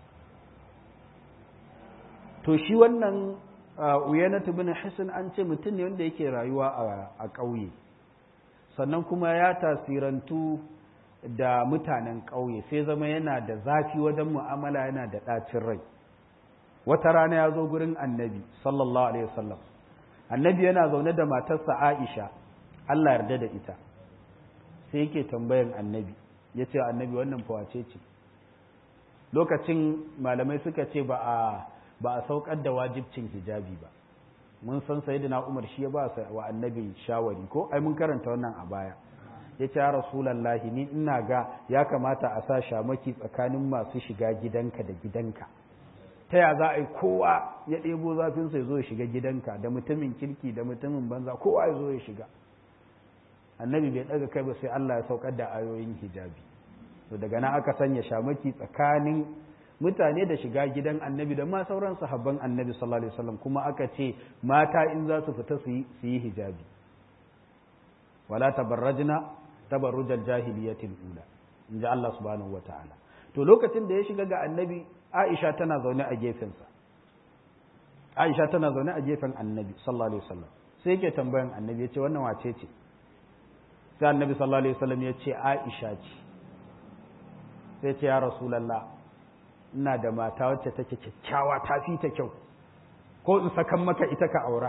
to shi wannan uyanatu bin hisan an ce mutum ne wanda yake rayuwa a ƙauye sannan kuma ya tasirantu da mutanen ƙauye sai zama yana da zafi wajen mu'amala yana da ɗacin rai wata rana ya zo gurin annabi sallallahu alaihi wasallam annabi yana zaune da matarsa aisha allah yarda da ita sai yake tambayan annabi ya ce annabi wannan fawace ce lokacin malamai suka ce ba a ba a saukar da wajibcin hijabi ba mun san sayyidina Umar shi ya ba wa annabi shawari ko ai mun karanta wannan a baya ya ce ya rasulallahi ni ina ga ya kamata a sa shamaki tsakanin masu shiga gidanka da gidanka ta ya za a yi kowa ya ɗebo zafinsa ya zo ya shiga gidanka da mutumin kirki da mutumin banza kowa ya zo ya shiga annabi bai ɗaga kai ba sai Allah ya saukar da ayoyin hijabi to daga nan aka sanya shamaki tsakanin mutane da shiga gidan annabi da ma sauran sahabban annabi sallallahu alaihi wasallam kuma aka ce mata in za su fita su yi hijabi wala tabarrajna tabarrujal jahiliyatil ula in ji Allah subhanahu wataala to lokacin da ya shiga ga annabi Aisha tana zaune a gefensa Aisha tana zaune a gefen annabi sallallahu alaihi wasallam sai yake tambayan annabi ya ce wannan wace ce sai annabi sallallahu alaihi wasallam ya ce Aisha ce sai ce ya rasulullah ina da mata wacce take kyakkyawa ta fi ta kyau ko in sakan maka ita ka aura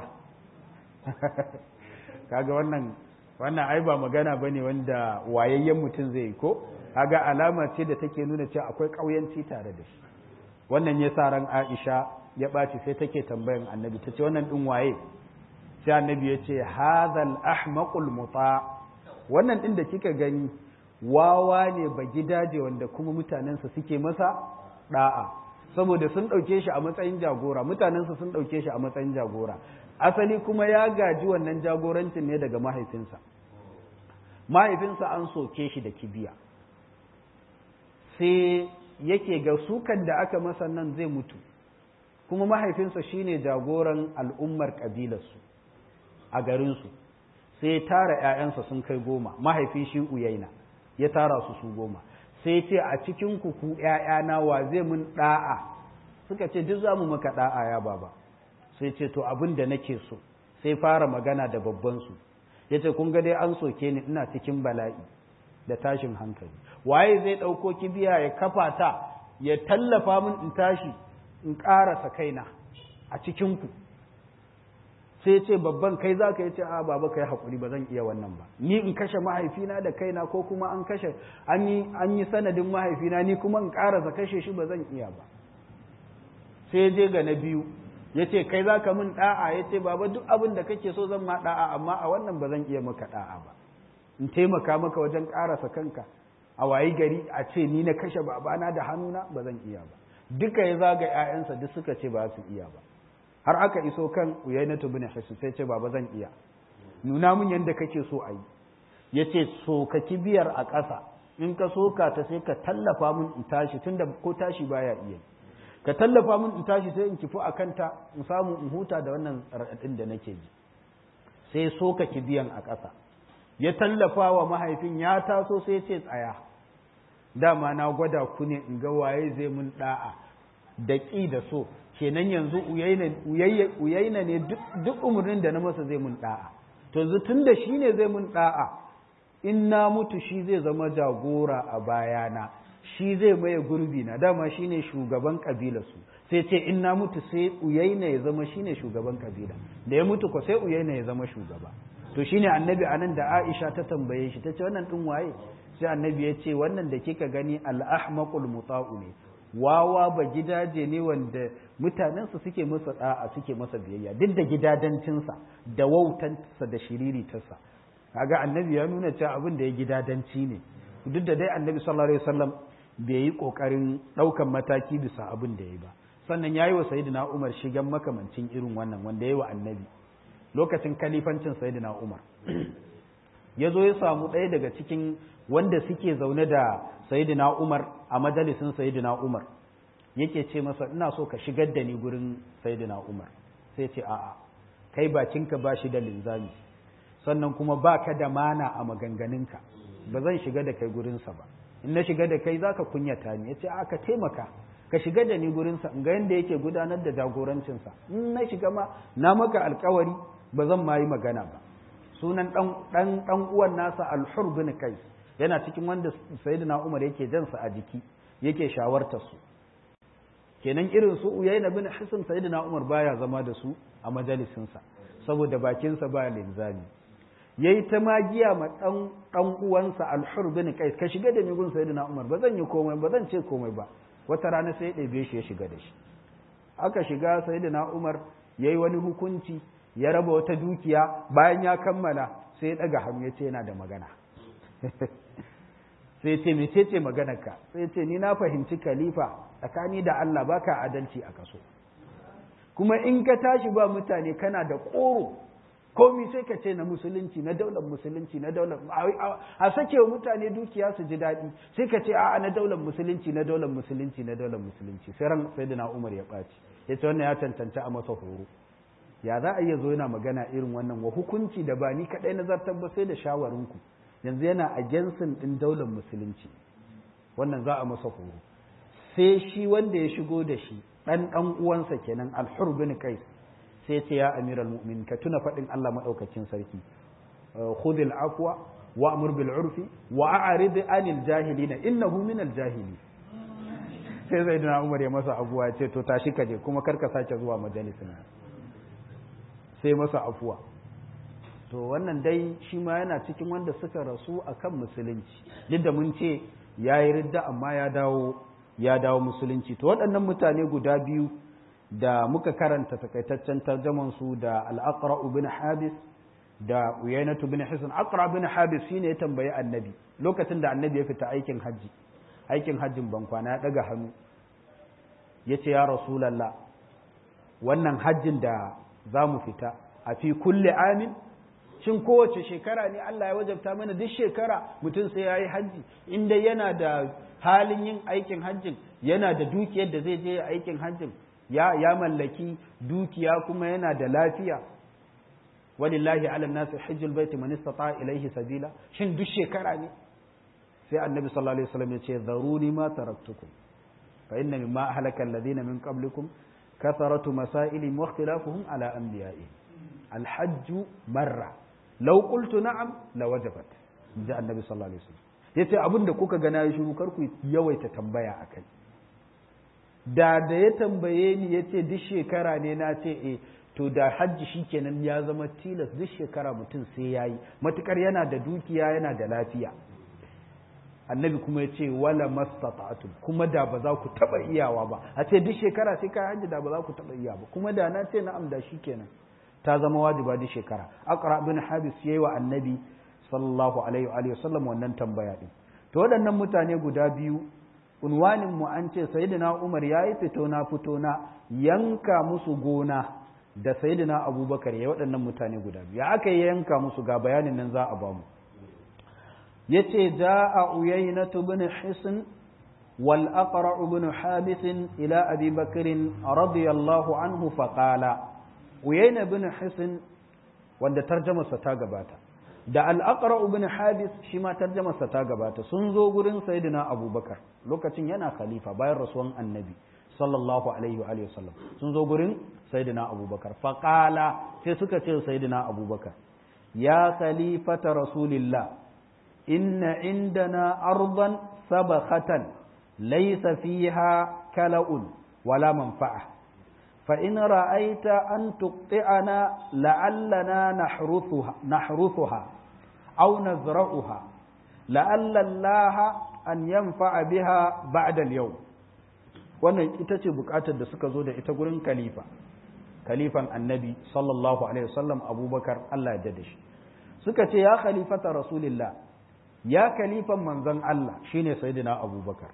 kaga wannan wannan ai ba magana bane wanda wayayyen mutum zai ko kaga alama ce da take nuna cewa akwai ƙauyanci tare da shi wannan ya sa ran Aisha ya ɓaci sai take tambayan annabi ta ce wannan ɗin waye sai annabi ya ce hadhal ahmaqul muta wannan ɗin da kika gani wawa ne ba gidaje wanda kuma mutanensa suke masa da'a saboda sun ɗauke shi a matsayin jagora mutanensa sun ɗauke shi a matsayin jagora asali kuma ya gaji wannan jagorancin ne daga mahaifinsa mahaifinsa an soke shi da kibiya sai yake ga sukan da aka masa nan zai mutu kuma mahaifinsa shine jagoran al'ummar ƙabilarsu a garinsu sai ya tara ‘ya'yansa sun kai goma mahaifin shi uyaina ya tara su su goma sai ce a cikin kuku ‘ya'yana wa zai mun ɗa'a suka ce duk za mu maka ɗa'a ya baba sai ce to abin da nake so sai fara magana da babbansu ya ce kun ga dai an soke ni ina cikin bala'i da tashin hankali waye zai ɗauko kibiya ya kafa ta ya tallafa min in tashi in ƙarasa kaina a cikinku sai ce babban kai za ka yi ce a baba kai haƙuri ba zan iya wannan ba ni in kashe mahaifina da kaina ko kuma an kashe an yi sanadin mahaifina ni kuma in ƙarasa kashe shi ba zan iya ba sai je ga na biyu ya ce kai za ka min ɗa'a ya ce baba duk abin da kake so zan ma ɗa'a amma a wannan ba zan iya maka ɗa'a ba in taimaka maka wajen ƙarasa kanka a wayi gari a ce ni na kashe babana da hannuna ba zan iya ba duka ya zaga 'ya'yansa duk suka ce ba su iya ba har aka iso kan uyainatu bin hisu sai ce baba zan iya nuna min yadda kake so a yi ya ce soka kibiyar a ƙasa in ka soka ta sai ka tallafa min in tashi tunda ko tashi baya iya ka tallafa min in tashi sai in kifi a kanta in samu in huta da wannan raɗaɗin da nake ji sai soka kibiyan a ƙasa ya tallafa wa mahaifin ya taso sai ce tsaya dama na gwada ku ne in ga waye zai mun da'a da ƙi da so kenan yanzu uyaina ne duk umarnin da na masa zai mun da'a to yanzu tun da shi ne zai mun da'a in na mutu shi zai zama jagora a bayana shi zai maye gurbi na dama shi ne shugaban su sai ce in na mutu sai uyaina ya zama shi ne shugaban kabila da ya mutu ko sai uyaina ya zama shugaba to shine annabi anan da aisha ta tambaye shi ta ce wannan ɗin waye sai annabi ya ce wannan da kika gani al-ahmaqul muta'u ne wawa ba gidaje ne wanda mutanensa suke masa da'a suke masa biyayya duk da gidadancinsa da wautansa da shiriritarsa kaga annabi ya nuna cewa abin da ya gidadanci ne duk da dai annabi sallallahu alaihi wasallam bai yi kokarin daukan mataki bisa abin da yayi ba sannan yayi wa sayyidina Umar shigan makamancin irin wannan wanda yayi wa annabi lokacin kalifancin sayyidina Umar ya zo ya samu ɗaya daga cikin wanda suke zaune da sayidina Umar a majalisin sayidina Umar yake ce masa ina so ka shigar da ni gurin sayidina Umar sai ce a'a kai bakinka ba shi da linzami sannan kuma ba ka da mana a maganganunka ba zan shiga da kai gurinsa ba in na shiga da kai zaka kunyata ni yace a ka taimaka ka shiga da ni gurinsa in ga yadda yake gudanar da jagorancinsa in na shiga ma na maka alkawari ba zan ma yi magana ba sunan dan dan uwan nasa al-hur bin kais yana cikin wanda sayyidina umar yake jansa a jiki yake shawartar su kenan irin su uyayna bin hisn sayyidina umar baya zama da su a majalisin sa saboda bakin sa baya linzami yayi ta magiya ma dan dan uwansa al-hur bin kais ka shiga da ni gun sayyidina umar ba zan yi komai ba zan ce komai ba wata rana sai ya ɗebe shi ya shiga da shi aka shiga sayyidina umar yayi wani hukunci ya raba wata dukiya bayan ya kammala sai ya ɗaga hannu ya ce yana da magana sai ce mece ce maganarka sai ce ni na fahimci khalifa tsakani da Allah baka adalci a kaso kuma in ka tashi ba mutane kana da ƙoro komi sai ka ce na musulunci na daular musulunci na daular a sake wa mutane dukiya su ji daɗi sai ka ce a na daular musulunci na daular musulunci na daular musulunci sai ran sai da umar ya ɓaci ya ce wannan ya cancanta a masa horo ya za a iya zo yana magana irin wannan wa hukunci da ba ni kaɗai nazartar ba sai da shawarinku yanzu yana a gensin ɗin daular musulunci wannan za a masa horo sai shi wanda ya shigo da shi ɗan ɗan uwansa kenan alhur bin kais sai ce ya amiral mu'min ka tuna faɗin Allah maɗaukacin sarki khudil afwa wa amur bil urfi wa a'rid anil jahilina innahu minal jahili sai zai duna umar ya masa abuwa ce to tashi ka je kuma karka sake zuwa majalisin sai masa afuwa to wannan dai shi ma yana cikin wanda suka rasu akan musulunci duk da mun ce ya yi ridda amma ya dawo ya dawo musulunci to waɗannan mutane guda biyu da muka karanta takaitaccen tarjaman su da al-aqra bin habis da uyainatu bin hisn aqra bin habis shine ya tambayi annabi lokacin da annabi ya fita aikin hajji aikin hajjin bankwana ya daga hannu yace ya rasulullah wannan hajjin da za mu fita a fi kulle amin shin kowace shekara ne Allah ya wajabta mana duk shekara mutum sai ya yi hajji inda yana da halin yin aikin hajjin yana da dukiyar da zai je aikin hajjin ya ya mallaki dukiya kuma yana da lafiya walillahi ala nasi hajjul baiti man istata ilaihi sabila shin duk shekara ne sai annabi sallallahu alaihi wasallam ya ce zaruni ma taraktukum fa inna mimma ahlaka alladhina min qablikum كثرة مسائل واختلافهم على أنبيائهم الحج مرة لو قلت نعم لوجبت جاء النبي صلى الله عليه وسلم yace abin da kuka gana ya shiru kar ku yawaita tambaya akai da da ya tambaye ni yace duk shekara ne na ce eh to da hajji shikenan ya zama tilas duk shekara mutum sai yayi matukar yana da dukiya yana da lafiya annabi kuma ya ce wala mastata'tum kuma da ba za ku taba iyawa ba a ce duk shekara sai kai hajji da ba za ku taba iya ba kuma da na ce na'am da shikenan ta zama wajiba duk shekara aqra bin habis yayi wa annabi sallallahu alaihi wa sallam wannan tambaya din to waɗannan mutane guda biyu unwanin mu an ce sayyidina Umar yayi fito na fito na yanka musu gona da sayyidina Abubakar ya waɗannan mutane guda biyu ya aka yanka musu ga bayanin nan za a bamu yace jaa uyayna ibn hisn wal aqra ibn habis ila abi bakr radiyallahu anhu faqala uyayna ibn hisn wanda tarjamarsa ta gabata da al-aqra ibn habis shi ma tarjamarsa ta gabata sun zo gurin sayyidina abubakar lokacin yana khalifa bayan rasuwan annabi sallallahu alaihi wa alihi wasallam sun zo gurin sayyidina abubakar faqala sai suka ce sayyidina abubakar ya khalifata rasulillah inna indana ardan sabakhatan laysa fiha kala'un wala manfa'a فإن رأيت أن تقطعنا لعلنا نحرثها, نحرثها أو نزرعها لعل الله أن ينفع بها بعد اليوم wannan ita ce bukatar da suka zo da ita gurin khalifa khalifan annabi sallallahu alaihi wasallam abubakar Allah ya da shi suka ce ya khalifata rasulillah ya khalifan manzon Allah shine sayyidina abubakar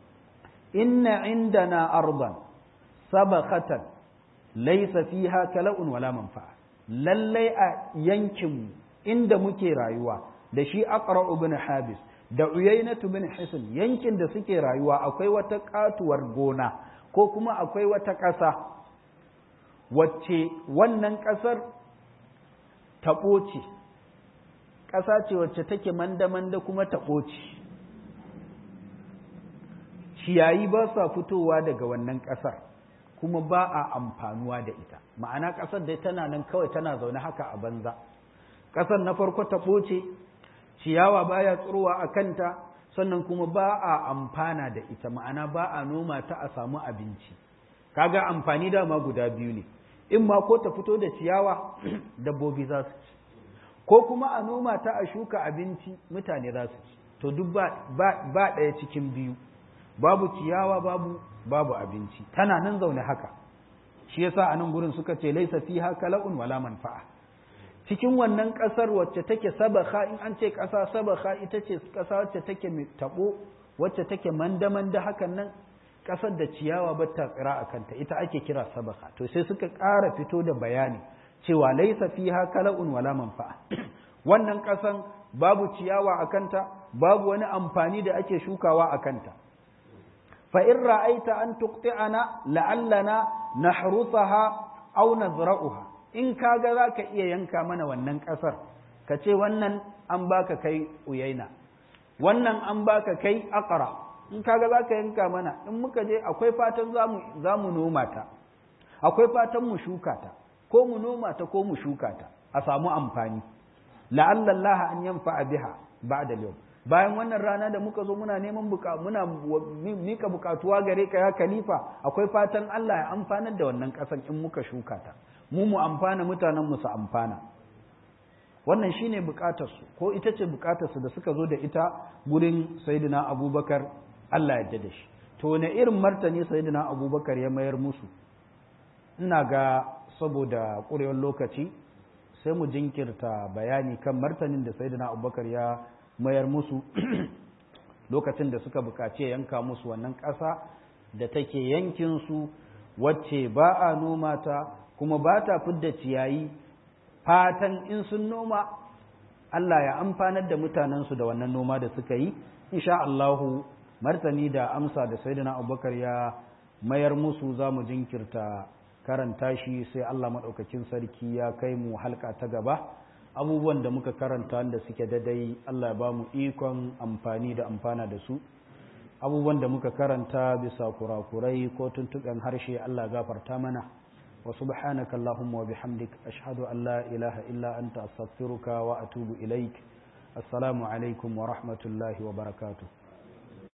inna indana ardan sabaqatan laysa fiha kala'un wala manfa'a lallai a yankin inda muke rayuwa da shi aqra ibn habis da uyainatu bin hisn yankin da suke rayuwa akwai wata katuwar gona ko kuma akwai wata ƙasa wacce wannan ƙasar taɓo ce ƙasa ce wacce take manda-manda kuma taɓo ce ciyayi ba sa fitowa daga wannan ƙasar kuma ba a amfanuwa da ita ma'ana ƙasar dai tana nan kawai tana zaune haka a banza ƙasar na farko taɓo ce ciyawa baya tsirowa a kanta sannan kuma ba a amfana da ita ma'ana ba a noma ta a samu abinci kaga amfani dama guda biyu ne in ma ko ta fito da ciyawa dabbobi za su ci ko kuma a noma ta a shuka abinci mutane za su ci to duk ba ɗaya cikin biyu babu ciyawa babu babu abinci tana nan zaune haka shi yasa a nan gurin suka ce laisa fiha kala'un wala manfa'a cikin wannan ƙasar wacce take sabaka in an ce ƙasa sabaka ita ce ƙasa wacce take mai taɓo wacce take manda-manda hakan nan ƙasar da ciyawa ba ta tsira a kanta ita ake kira sabaka to sai suka ƙara fito da bayani cewa laisa fiha kala'un wala manfa'a wannan ƙasan babu ciyawa a kanta babu wani amfani da ake shukawa a kanta fa in ra'aita an tuqti'ana la'allana nahrusaha aw nazra'uha in kaga za ka iya yanka mana wannan ƙasar ka ce wannan an baka kai uyaina wannan an baka kai akara in kaga za ka yanka mana in muka je akwai fatan za mu noma ta akwai fatan mu shuka ta ko mu noma ta ko mu shuka ta a samu amfani la'allallaha an yanfa biha ba'da yau bayan wannan rana da muka zo muna neman buka muna mika bukatuwa gare ka ya khalifa akwai fatan Allah ya amfanar da wannan ƙasar in muka shuka ta mu mu amfana mutanen mu su amfana wannan shine bukatarsu ko ita ce bukatarsu da suka zo da ita gurin sayyidina abubakar Allah ya da shi to ne irin martani sayyidina abubakar ya mayar musu ina ga saboda ƙurewar lokaci sai mu jinkirta bayani kan martanin da sayyidina abubakar ya mayar musu lokacin da suka bukaci yanka musu wannan ƙasa da take yankinsu wacce ba a noma ta kuma ba ta fidda ciyayi fatan in sun noma Allah ya amfanar da mutanensu da wannan noma da suka yi insha Allahu martani da amsa da sayyidina Abubakar ya mayar musu za mu jinkirta karanta shi sai Allah maɗaukakin sarki ya kai mu halka ta gaba abubuwan da muka karanta da suke dadai Allah ya ba mu ikon amfani da amfana da su abubuwan da muka karanta bisa kurakurai ko tuntuɓen harshe Allah gafarta mana وسبحانك اللهم وبحمدك أشهد أن لا إله إلا أنت أستغفرك وأتوب إليك السلام عليكم ورحمة الله وبركاته